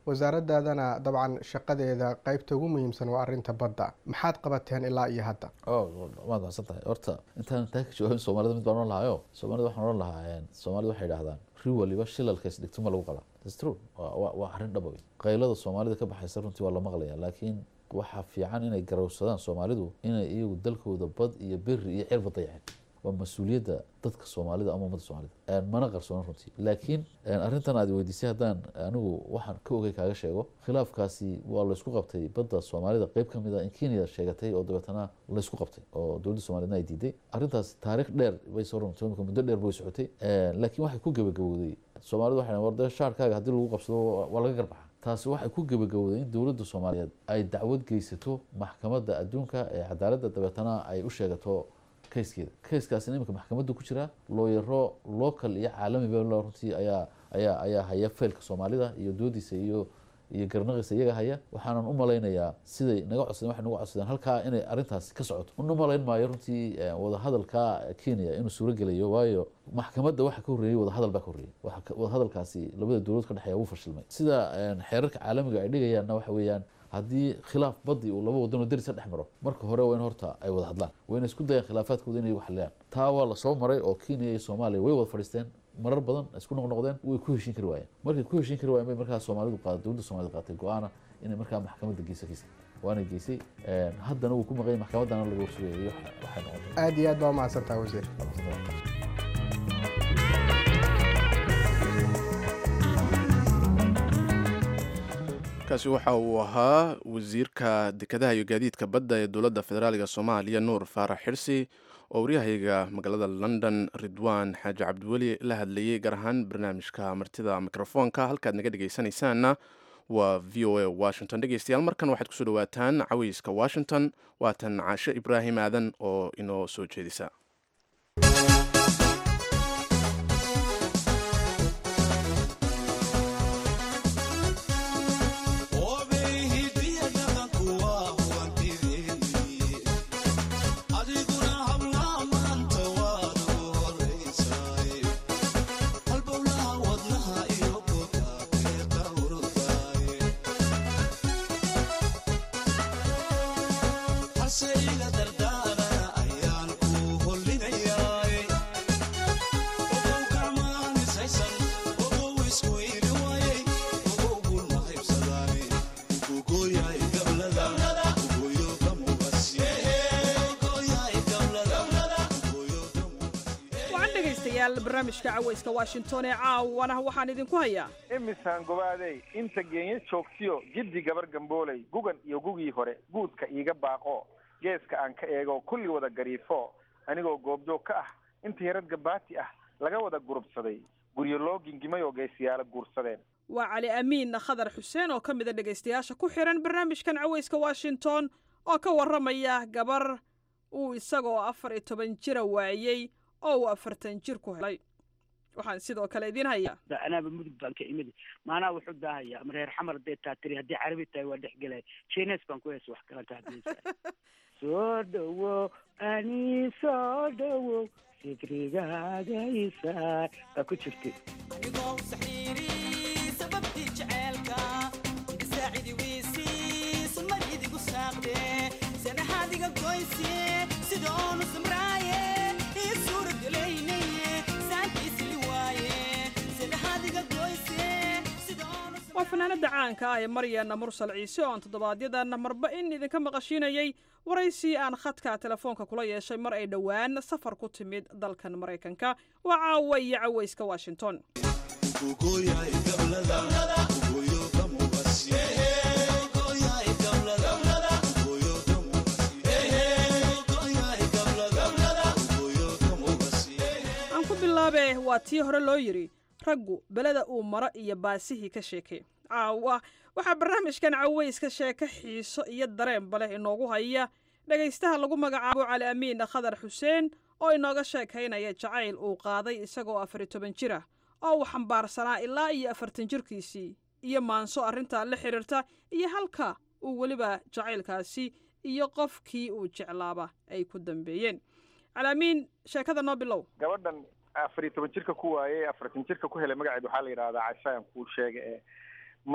wasaaradaadana dabcan shaqadeeda qeybta ugu muhiimsan waa arinta badda maxaad qabateen ilaa iyo hadda waad macsan tahay horta intaan taa ka jawaabin soomaalida mid baan ohan lahayo soomaalida waxaan ohan lahaa soomaalida waxay idhahdaan ri waliba shilalka isdhigto ma lagu qalaa thats true waa arrin dhaba wey qaylada soomaalida ka baxaysa runtii waa la maqlaya laakiin waxaa fiican inay garowsadaan soomaalidu inay iyagu dalkooda bad iyo beri iyo cirba dayaceen waa mas-uuliyadda dadka soomaalida ama ummadda soomaalida mana qarsoona runtii laakiin arrintan aad weydiisay haddaan anigu waxaan ka ogay kaaga sheego khilaafkaasi waa laysku qabtay badda soomaalida qeyb ka mid a in kenya sheegatay oo dabeetana laysku qabtay oo dowladda soomaaliyedna ay diiday arrintaas taariikh dheer bay soo runtay imika muddo dheer bay socotay laakiin waxay ku gebagabowday soomaalidu waxay war dee shaarkaaga haddii lagu qabsado waa laga garbaxa taasi waxay ku gebagabowday in dowladda soomaaliyeed ay dacwad geysato maxkamadda adduunka ee cadaaladda dabeetana ay u sheegato kayskeeda kayskaasina iminka maxkamadda ku jira looyaro local iyo caalamiba runtii ayaa ayaa ayaa haya faylka soomaalida iyo doodiisa iyo iyo garnaqiisa iyaga haya waxaanan u malaynayaa siday naga codsadeen waxay nagu codsadeen halkaa inay arrintaasi ka socoto una malayn maayo runtii wadahadalka kenya inuu suuro gelayo waayo maxkamadda waxa ka horreeyey wadahadal baa ka horreeyey wadahadalkaasi labada dowladood ka dhexeeya wuu fashilmay sida xeerarka caalamiga ay dhigayaanna waxa weeyaan haddii khilaaf badii uu laba wadanoo derisa dhex maro marka hore waa in horta ay wada hadlaan waa inay isku dayaan khilaafaadkooda inay xaliyaan taa waa lasoo maray oo kenya iyo soomaaliya way wada fadhiisteen marar badan isku noqnoqdeen way ku heshiin kari waayeen markay ku heshiin kari waayeen bay markaa soomaalidu qaada dowladda soomaalida qaatay go-aana inay markaa maxkamadda geysa kiisa waana geysay haddana wuu ku maqanyay maxkamaddana laga warsugayo waxay noqotay aada iyo aad baa umahadsantaha wasiir kaasi waxa uu ahaa wasiirka dekedaha iyo gaadiidka badda ee dowladda federaaliga soomaaliya nuur faarax xirsi oo waryahayga magaalada london ridwaan xaaji cabdiweli la hadlayay gaar ahaan barnaamijka martida mikrofoonka halkaad naga dhegaysanaysaanna waa v o a washington dhegeystayaal markan waxaad kusoo dhawaataan caweyska washington waatan caashe ibraahim aadan oo inoo soo jeedisa barnaamijka caweyska washington ee caawana waxaan idinku hayaa imisaan gobaadey inta geenyo joogtiyo jiddi gabar gambooley gugan iyo gugii hore guudka iiga baaqo geeska aan ka eego kulli wada gariifo anigoo goobjoog ka ah inta yarad gabaati ah laga wada gurubsaday guryo loo gingimay oo geesiyaala guursadeen waa cali amiin khadar xuseen oo ka mida dhegaystayaasha ku xihan barnaamijkan caweyska washington oo ka warramaya gabar uu isagoo afar iyo toban jira waayey oo uu afartan jir ku helay waxaan sidoo kale idiin hayaa anaaba mudug baan ka imid maanaa wuxuu daahaya ama reer xamar hadday taa tiri haddii carabi tahay waa dhex gelaya jines baan ku heesa wax kalanta hadaysa soo dhowo ani soo dhowo sikrigagaysa baa ku jirtay waa fanaanada caanka ah ee maryaana mursal ciise oo aan toddobaadyadaan marba in idinka maqashiinayay waraysi aan khadka telefoonka kula yeeshay mar ay dhowaan safar ku timid dalkan maraykanka waa caawa iyo caweyska washington aan ku bilaabe waa tii hore loo yidhi raggu beleda uu maro iyo baasihii ka sheekay caawa waxaa barnaamijkan caweyska sheeko xiiso iyo dareenba leh inoogu haya dhegaystaha lagu magacaabo cali amiin khadar xuseen oo inooga sheekaynaya jacayl uu qaaday isagoo afari toban jir ah oo uu xambaarsanaa ilaa iyo afartan jirkiisii iyo maanso arrintaa la xidhiirta iyo halka uu weliba jacaylkaasi iyo qofkii uu jeclaaba ay ku dambeeyeen cali amiin sheekada noo bilow gabadhan afariyo toban jirka ku waayey afartan jirka ku helay magaceed waxaa la yidhahdaa cashaayan kuu sheega ee maryan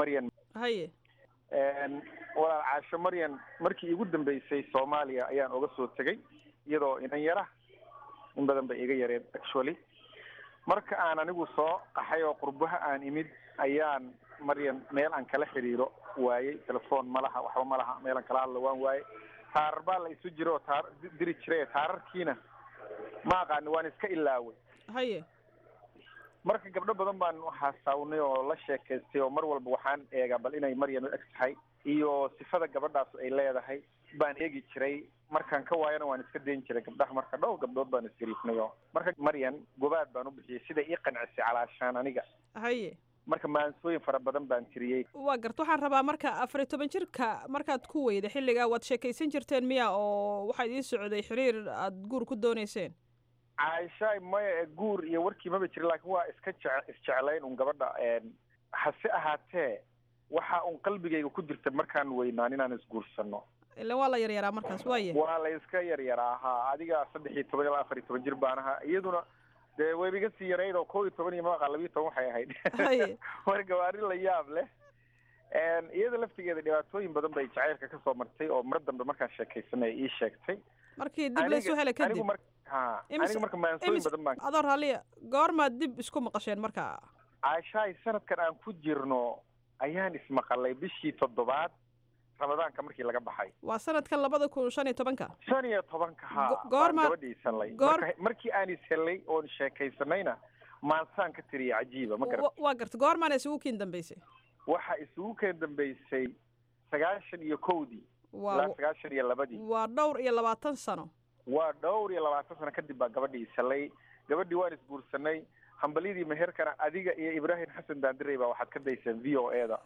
haye walaal caasho maryan markii igu dambeysay soomaaliya ayaan uga soo tegay iyadoo inan yara in badan bay iga yareen actually marka aan anigu soo qaxay oo qurbaha aan imid ayaan maryan meel aan kala xiriiro waayey telefoon ma laha waxba ma laha meel aan kala hadlo waan waayey taarar baa la isu jiro oo taar diri jiray taararkiina ma aqaani waan iska ilaaway haye marka gabdho badan baan xasaawnay oo la sheekaystay oo mar walba waxaan eegaa bal inay maryan u eg tahay iyo sifada gabadhaas ay leedahay baan eegi jiray markaan ka waayana waan iska dayn jiray gabdhaha marka dhowr gabdhood baan isgariifnay oo marka maryan gobaad baan u bixiyey sida ii qancisay calaashaan aniga haye marka maansooyin fara badan baan tiriyey waa garta waxaan rabaa marka afar iyo toban jirka markaad ku weyda xilligaa waad sheekaysan jirteen miya oo waxaa idiin socday xiriir aada guur ku dooneyseen caaishaay maya guur iyo warkii maba jirin laakiin waa iska jec isjeclayn un gabadha hase ahaatee waxa un qalbigayga ku jirta markaan weynaan inaan isguursano ilan waa la yaryaraa markaas waaya waa la iska yaryaraa ha adiga saddex iyo toban ilaa afar iyo toban jir baan ahaa iyaduna dee wayba iga sii yarayd oo kow iyo toban iyo maqa labiyo toban waxay ahayd marka waa arrin la yaab leh iyada laftigeeda dhibaatooyin badan bay jacaylka kasoo martay oo mar dambe markaan sheekaysanay ii sheegtay markii dib laysu hela kadib anigu mar ha anigu marka maansooyin badan baan adoo raalliya goormaad dib isku maqasheen marka caashaay sanadkan aan ku jirno ayaan ismaqalay bishii toddobaad ramadaanka markii laga baxay waa sanadkan labada kun shan iyo tobanka shan iyo tobanka ha goorma gabadhii isanlay goor markii aan ishellay oon sheekaysanayna maansaan ka tiriya cajiiba ma garat waa garta goormaana isugu kiin dambeysay waxa isugu keen dambeysay sagaashan iyo kowdii ilaa sagaashan iyo labadii waa dhowr iyo labaatan sano waa dhowr iyo labaatan sano kadib baa gabadhii isalay gabadhii waan isguursanay hambalyadii meherkana adiga iyo ibraahim xasan daandirey baa waxaad ka dayseen v o e da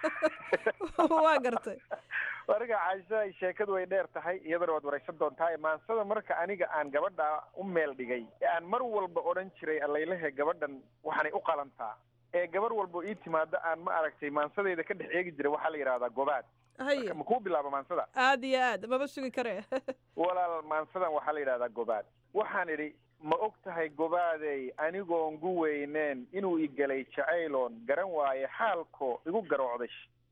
waa gartay marka caasha sheekadu way dheer tahay iyadana waad waraysan doontaa maansada marka aniga aan gabadha u meel dhigay ee aan mar walba odhan jiray allaylehe gabadhan waxaanay u qalantaa ee gabar walba ii timaado aan ma aragtay maansadeyda ka dhex eegi jiray waxaa la yidhahdaa gobaad haye ma kuu bilaaba maansada aad iyo aad maba sugi kare walaal maansadan waxaa la yidhahdaa gobaad waxaan idhi ma og tahay gobaadey anigoon gu weyneen inuu igelay jacayloon garan waaye xaalko igu garoocday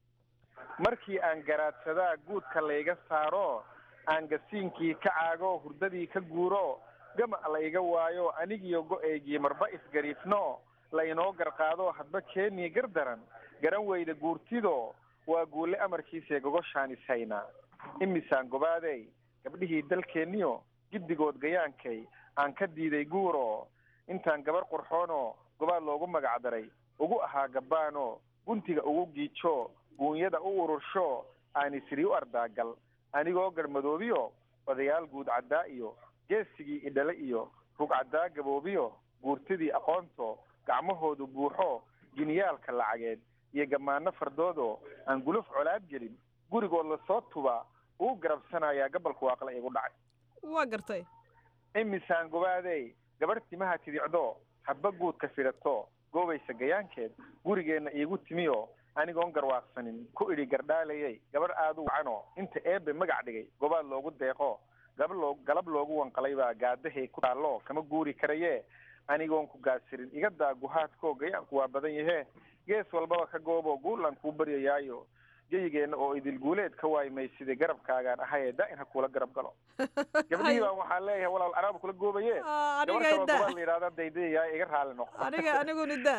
markii aan garaadsadaa guudka layga saaro aan gasiinkii ka caago hurdadii ka guuro gama la iga waayo anigiyo go-eygii marba isgariifno la inoo garqaado hadba keenii gardaran garan weyda guurtido waa guule amarkiisee gogoshaan ishaynaa imisaan gobaadey gabdhihii dalkeenniyo giddigood gayaankay aan ka diiday guuro intaan gabar qurxoono gobaad loogu magacdaray ugu ahaa gabbaano guntiga ugu giijo guunyada u urursho aan isiri u ardaagal anigoo garmadoobiyo odayaal guud caddaa iyo geesigii idhale iyo rug caddaa gaboobiyo guurtidii aqoonto gacmahoodu buuxo jiniyaalka lacageed iyo gammaano fardoodo aan guluf colaad gelin gurigood lasoo tuba uu garabsanayaa gabalku waaqla igu dhacay waa gartay imisaan gobaadey gabadh timaha tidicdo hadba guudka fidhato goobaysa gayaankeed gurigeenna iigu timiyo anigoon garwaaqsanin ku idhi gardhaalayay gabadh aada u wacano inta eebe magac dhigay gobaad loogu deeqo gaba loo galab loogu wanqalay baa gaadahay ku taallo kama guuri karaye anigoon ku gaasirin iga daa guhaadko gayaanku waa badan yahee gees walbaba ka goobo guulan kuu baryayaayo geyigeenna oo idil guuleed ka waaymaysida garabkaagaan ahaye da-in ha kuula garab galo gabdhihii baan waxaa leeyahay walaal araaba kula goobaye gabar kaloo gobaad la yidhahda daydayayaa iga raali noqo aniga aniguna da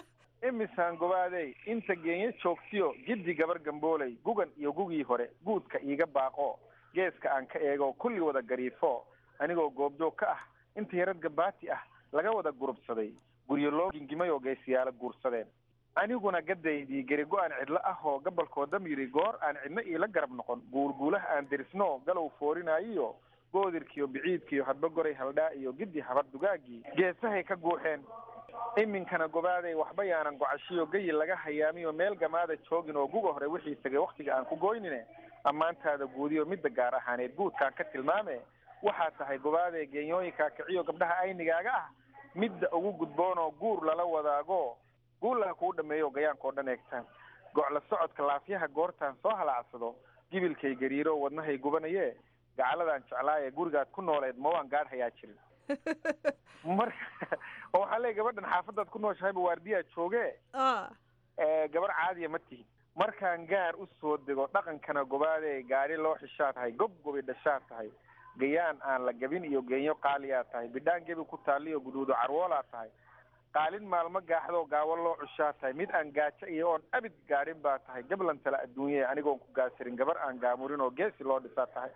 imisaan gobaadey inta geenyo joogtiyo jiddi gabar gambooley gugan iyo gugii hore guudka iiga baaqo geeska aan ka eego kulli wada gariifo anigoo goobjoog ka ah inta yarad gabaati ah laga wada gurubsaday guryo loo gingimay oo geesiyaalo guursadeen aniguna gadaydii gerigo aan cidlo ah oo gabalkoo dam yidhi goor aan cidno iila garab noqon guulguulaha aan derisno galow foorinaayiyo goodirkiiyo biciidkiiyo hadba goray haldhaa iyo giddi habar dugaagii geesahay ka guuxeen iminkana gobaaday waxba yaanan gocashiyo gayi laga hayaamiyo meel gamaada joogin oo guga hore wixii tagay wakhtiga aan ku goynine ammaantaada guudiyo midda gaar ahaaneed guudkaan ka tilmaame waxaa tahay gobaadee geenyooyinkaa kiciyo gabdhaha aynigaaga ah midda ugu gudboonoo guur lala wadaago guullaha kuu dhameeyo gayaankao dhan eegtaan gocla socodka laafyaha goortaan soo halaacsado gibilkay gariiro wadnahay gubanaye gacaladaan jeclaaye gurigaad ku nooleed ma waan gaadh hayaa jirin marka oo waxaa leey gabadhan xaafadaad ku nooshahayba waardiyaa jooge gabar caadiya ma tihin markaan gaar u soo dego dhaqankana gobaadee gaari loo xishaa tahay gob gobi dhashaa tahay gayaan aan la gabin iyo geenyo qaaliyaa tahay bidhaan gebi ku taaliyo guduudo carwoolaa tahay qaalin maalmo gaaxdoo gaawo loo cushaa tahay mid aan gaajo iyo oon abid gaadhin baa tahay gablan tale adduunya anigoon ku gaasirin gabar aan gaamurin oo geesi loo dhisaa tahay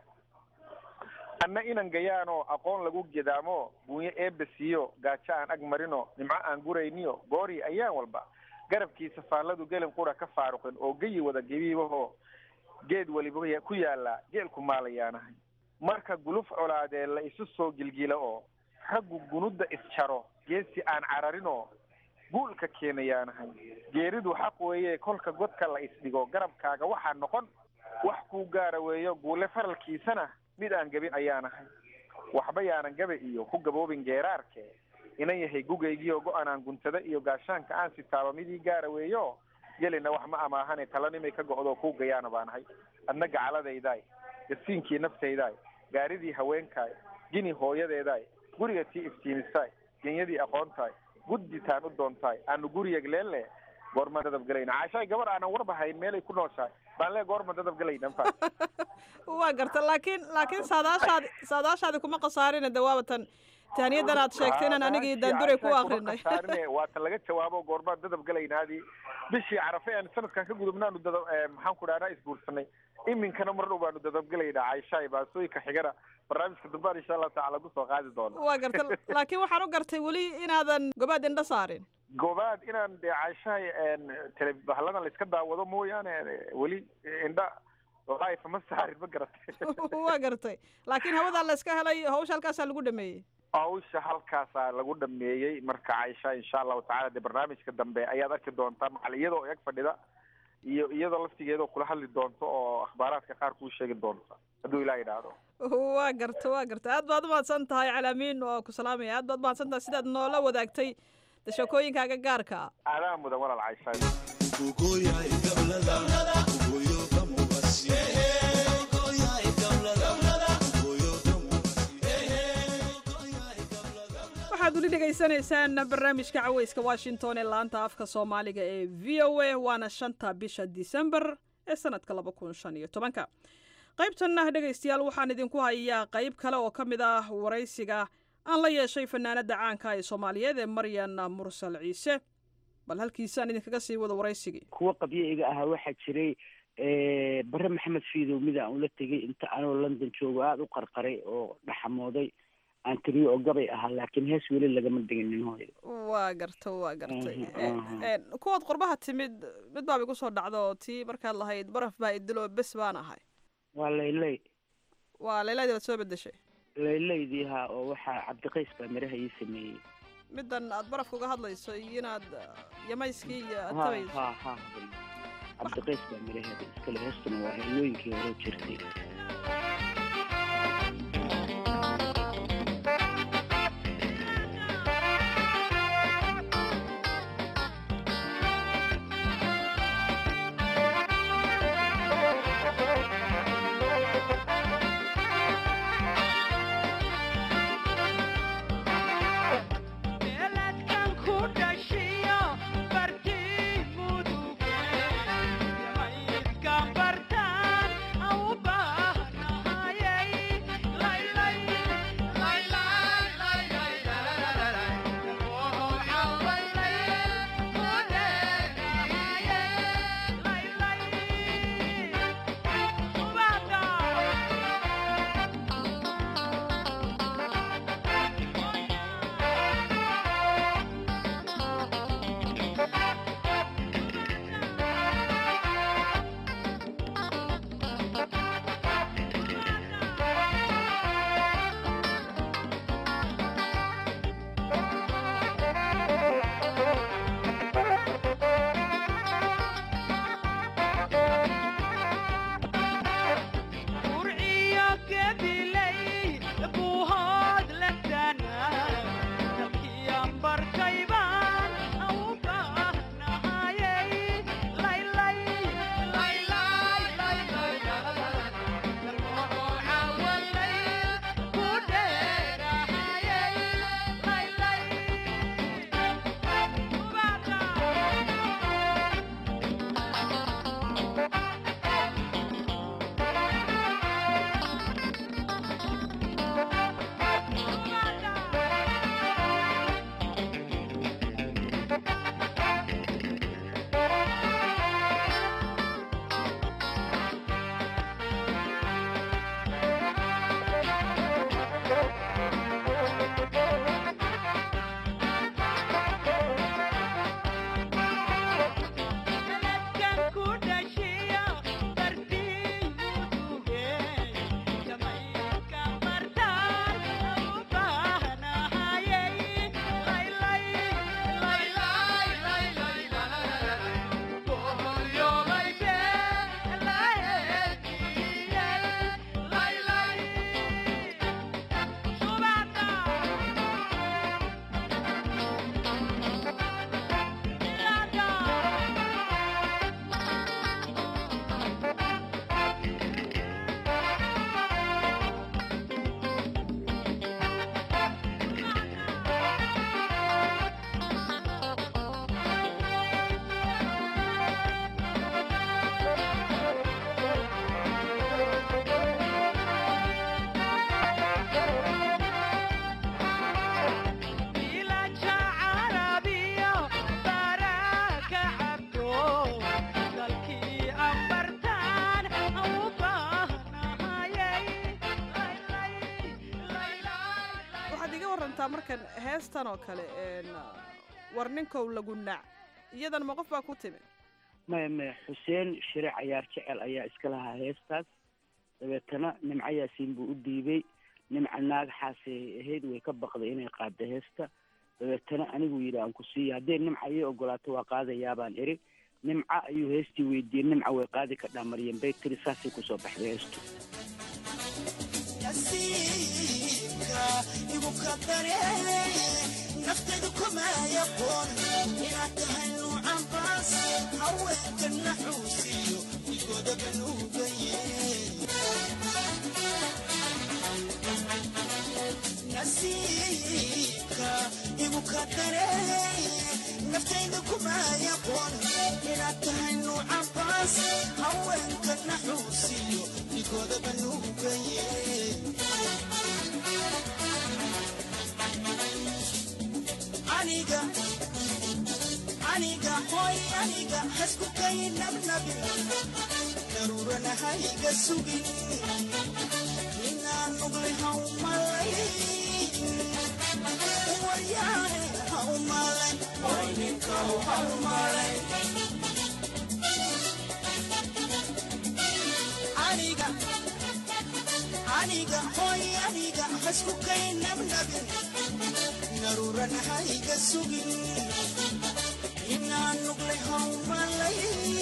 anna inan gayaanoo aqoon lagu gedaamo buunyo eebba siiyo gaajo aan ag marino nimco aan gurayniyo goori ayaan walba garabkiisa faalladu gelin qura ka faaruqin oo geyi wada gebiibahoo geed weliba ku yaallaa geelku maalayaanahay marka guluf colaadee la isu soo gilgila oo raggu gunudda isjaro geesi aan cararinoo guulka keenayaanahay geeridu xaq weeye kolka godka la isdhigo garabkaaga waxaa noqon wax kuu gaara weeyo guule faralkiisana mid aan gabin ayaanahay waxba yaanan gabe iyo ku gaboobin geeraarke inan yahay gugaygiioo go-an aan guntada iyo gaashaanka aan sitaaba midii gaara weeyo gelina wax ma amaahane talanimay ka go'doo kuu gayaana baanahay adna gacaladaydaay gasiinkii naftaydaay gaaridii haweenkaay gini hooyadeedaay guriga tii iftiimisaay genyadii aqoontaay gudditaan u doontaay aanu guriyag leelle goorma dadab galayna caashaay gabar aanan warbahayn meelay ku nooshahay baan lee goorma dadab galayna mfa waa garta laakiin laakiin saadaashaadi saadaashaadi kuma khasaarina de waabatan taaniyadan aad sheegtay inaan anigii daanduray ku akrinay waata laga jawaabo goormaan dadab galaynaadii bishii carafe aan sanadkan ka gudubnaanu dadab maxaan ku dhahnaa isguursanay iminkana mar dhow baanu dadabgelaynaa caishaay baasooyinka xigana barnaamijka dambaan insha allahu tacala kusoo qaadi doono waa garta laakiin waxaan u gartay weli inaadan gobaad indha saarin gobaad inaan dee caishahay tele bahladan la iska daawado mooyaane weli indha life ma saarin ma garatay waa gartay laakiin hawadaa la iska helay hawsha halkaasaa lagu dhameeyey hawsha halkaasaa lagu dhameeyey marka caisha insha allahu tacala dee barnaamijka dambe ayaad arki doontaa macal iyadoo eg fadhida iyo iyadoo laftigeedoo kula hadli doonto oo akhbaaraadka qaar kuu sheegi doonta hadduu ilah idhaahdo waa garta waa garta aad baad umahadsan tahay calaamiin waa ku salaamaya aad baad umahadsan tahay sidaad noola wadaagtay dashakooyinkaaga gaarka ah adaa mudan walaal caisha waxaad weli dhegaysanaysaan barnaamijka caweyska washington ee laanta afka soomaaliga ee v o a waana shanta bisha disembar ee sanadka laba kun shan iyo tobanka qaybtanna dhegaystayaal waxaan idinku hayaa qayb kale oo ka mid ah waraysiga aan la yeeshay fanaanada caanka ee soomaaliyeed ee maryan mursal ciise bal halkiisaan idinkaga sii wado waraysigii kuwa qabyo-iga ahaa waxaa jiray bare maxamed fiidow mid aan ula tegay inta anoo london joogo aada u qarqaray oo dhaxamooday aan tiriyo oo gabay ahaa laakiin hees weli lagama diginin hooyo waa garta waa gartay kuwaad qurbaha timid mid baaba igu soo dhacdo oo tii markaad lahayd baraf baa idiloo bes baan ahay waa laylay waa layladii baad soo bedeshay laylaydii haa oo waxaa cabdiqays baa miraha ii sameeyey middan aad barafka uga hadlayso iyo inaad yamayskii iyo aad ha tabayso ha ha cabdiqays baa miraheeda iskale heestuna waa heelooyinkii hore jirtay Bartaan, au bah warantaa markan heestan oo kale een, war ninkow lagu naac iyadan ma qof baa ku timi maya maya xuseen shire cayaar jecel ayaa iska lahaa heestaas dabeetana nimco yaasiin buu u dhiibay nimca naagaxaasay ahayd way ka baqday inay qaaddo heesta dabeetana anigu yidhi aan ku siiya haddee nimca ii ogolaato waa qaadayaabaan iri nimca ayuu heestii weydiiyey nimca way qaadi ka dhaamariyeen bay tiri saasay kusoo baxday heestu nasiibka igu kadare naftaydu kuma yaqoon inaad tahay nuucan baas haweenka naxuusiyo igoodaga nuugaye nasiibka igu kadare naftaydu kuma yaqoon inaad tahay nuucan baas haweenka naxuusiyo igoodaga nuugaye aniga aniga hoy aniga hasku kay nabnabi daruurana hayga sugin inaan nugle haumalay waryaane haumalay hoy ninkow haumalay aniga aniga hoy aniga hasku kay nabnabin daruurana hayga sugin inaan nugle haumalay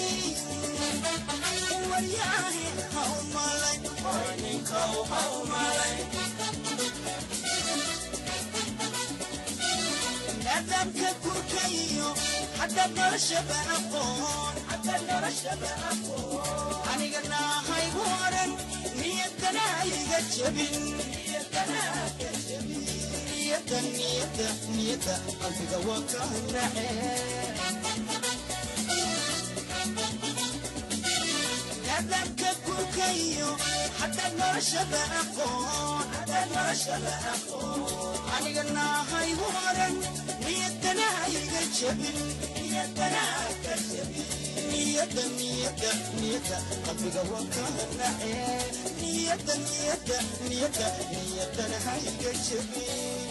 waryaahe haumalay hoy ninkow haumalay nadamka gurkayo hadda noloshaba aqoon hadda noloshaba aqoon aniga naahaygu oran niyadana iga jabin niyadana ka jabin niyada niyada niyada qalbiga waa ka nace nadamka gurkayo hadda noloshaba aqoon hadda noloshaba aqoon aniga naahaygu oran niyadana iga jabin niyadana ka jabin niyada niyada niyada qalbiga waa ka nace niyada niyada niyada niyadana hayga jabin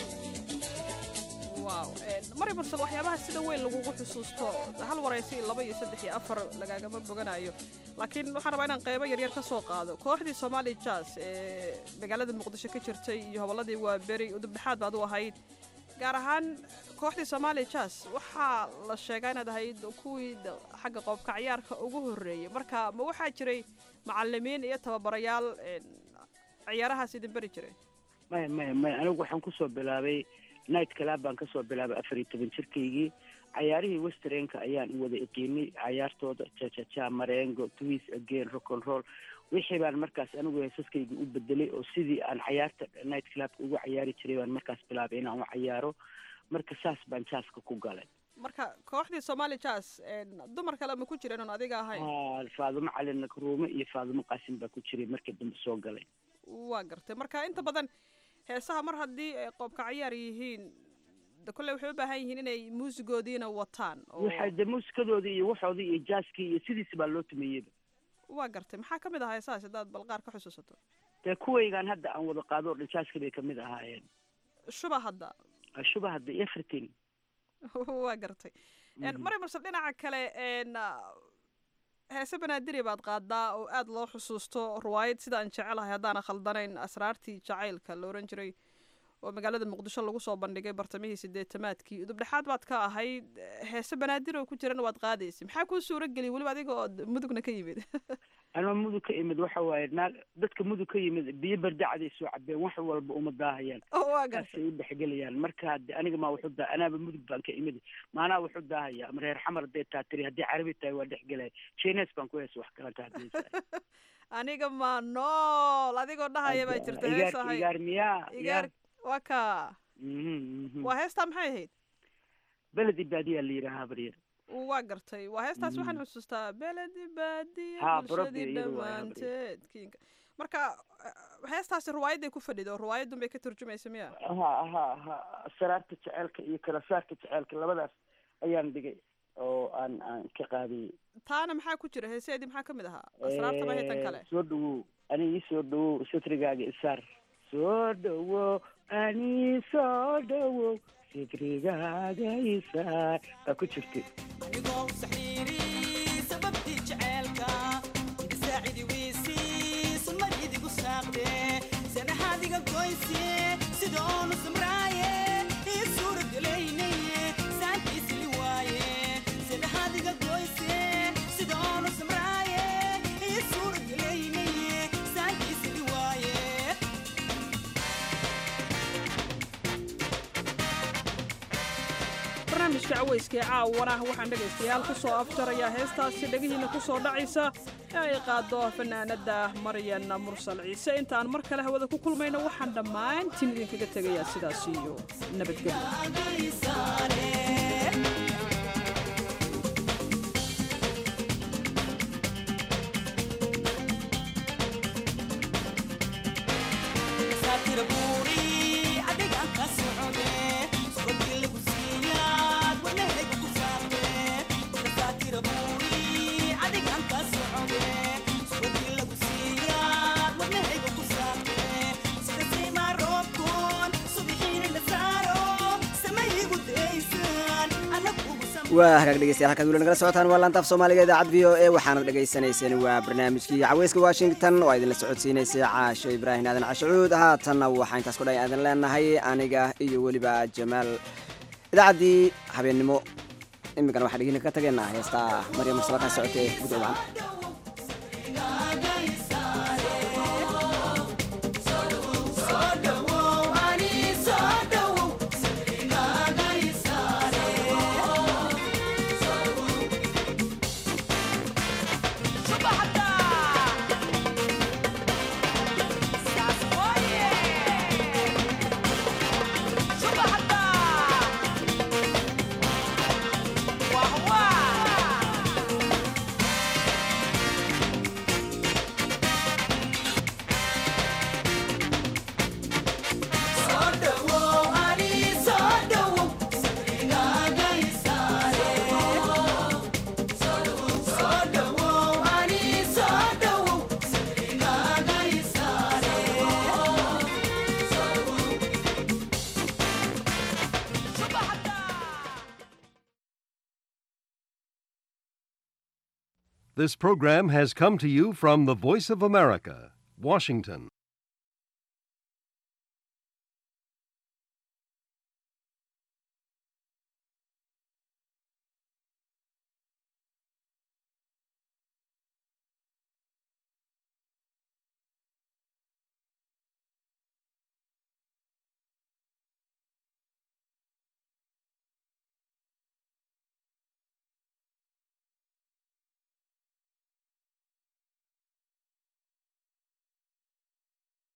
wow mari mursal waxyaabaha sida weyn lagugu xusuusto hal waraysi laba iyo saddex iyo afar lagaagama boganayo laakiin waxaan rabaa inaan qeybo yaryar ka soo qaado kooxdii somali jazz ee magaalada muqdisho ka jirtay iyo hobolladii waa beri udubdhexaad baad u ahayd gaar ahaan kooxdii somali jazz waxaa la sheegaa inaad ahayd kuwii d- xagga qoobka ciyaarka ugu horreeyey marka ma waxaa jiray macalimiin iyo tababarayaal een, ciyaarahaas idin beri jiray maya maya maya anigu waxaan kusoo bilaabay night club baan kasoo bilaabay afar iyo toban jirkaygii cayaarihii westernka ayaan wada iqiinay cayaartooda jajaja marengo twis again rock and roll wixii baan markaas anigu heesaskayga u bedelay oo sidii aan cayaarta night clubka ugu cayaari jiray baan markaas bilaabay inaan u cayaaro marka saas baan jaaska ku galay marka kooxdii somali jazz een, dumar kale ma ku jireen oon adiga ahayn Ah, faadumo cali nakruume iyo faadumo qaasim baa ku jiray markii dambe soo galay waa gartay marka inta badan heesaha mar haddii ay qoobka ciyaar yihiin de kolley waxay u baahan yihiin inay muusigoodiina wataan oo waxay de muusikadoodii iyo waxoodii iyo jaaskii iyo sidiisa baa loo tumeeyeyba waa gartay maxaa ka mid ahaa heesahaas haddaad balqaar ka xusuusato dee kuwaygaan hadda aan wada qaado oo dhan jaaska bay kamid ahaayeen shuba hadda shuba hadda everything waa gartay Een, mari mursal dhinaca kale een, ah, heese banaadiri baad qaadaa oo aad loo xusuusto ruwaayad sida aan jecelahay haddaana khaldanayn asraartii jacaylka la oran jiray oo magaalada muqdisho lagu soo bandhigay bartamihii sideetamaadkii udubdhexaad baad ka ahayd heese banaadir oo ku jirana waad qaadaysay maxaa kuu suura geliyay weliba adiga oo mudugna ka yimid anoo mudug ka imid waxa waaye naag dadka mudug ka yimid biyo bardacday soo cabeen wax walba uma daahayaan waa saasay u dhexgelayaan marka de aniga maa wuxu daa anaaba mudug baan ka imid maanaa wuxu daahaya ama reer xamar hadday taa tiri haddii carabi tahay waa dhexgelaya jines baan ku heesa wax kalanta hadaysa aniga maa nool adigoo dhahaya baa jirta igaar heesahay igaar miyaa igaar waa ka Mhm, mhm. waa heestaa maxay ahayd beledi baadiyaa la yidhaahaa baryar waa gartay waa heestaas waxaan Mm. xusuustaa beledi baadiya Ha, bulshadii Barobi iyadu waa dhammaanteed kiinka marka eh, heestaasi ruwaayaday ku fadhido ruwaayadun bay ka turjumaysa miya ha ha ha saraarta jeceelka iyo kala saarka jeceelka labadaas ayaan dhigay oo aan aan ka qaadiyey taana maxaa ku jira heeseedii maxaa ka mid ahaa asraarta ma haytan kale soo dhawow aniga ii soo dhawow satrigaaga isaar soo dhawow ani soo dhowow sikrigaaga isaar baa ku jirtay anigoo saxriiri sababtii jaceelka saacidi weysii sunnad idigu saaqde sanahaadiga goyse sidoonu samraaye ii suuragelaynaye saantiisili waaye sanahaadiga goyse sidoonu samraaye ii suuragelaynaye saantiisili waaye barnaamijka cawayska ee caawana waxaan dhegaystayaal ku soo afjarayaa heestaasi dhegihiinna ku soo dhacaysa ee ay qaado fanaanadda maryan mursal ciise intaan mar kale hawada ku kulmayno waxaan dhammaantiin idinkaga tegayaa sidaas iyo nabadgelyo saatira buuri adigaan ka socode subabii lagu siiyaad wadnahayga ku saarte saatira buuri adigaan ka socode subabii lagu siiyaad wadnahayga ku saarte sida saymaa roobkoon subixiina la saaro samayigu daysaan anagu ugu waa hagaag dhegeystayaal halkaad weli nagala socotaan waa laantaaf soomaaliga idaacad v o e waxaanad dhagaysanayseen waa barnaamijkii caweyska washington oo idinla socodsiinaysay caasho ibraahim aadan cashucuud haatanna waxaa intaas ku dhan aadan leenahay aniga iyo weliba jamaal idaacaddii habeennimo imikana waxaan dhegina ka tageynaa heestaa maryam mursala kaa socotee guddo wacan This program has come to you from the Voice of America, Washington.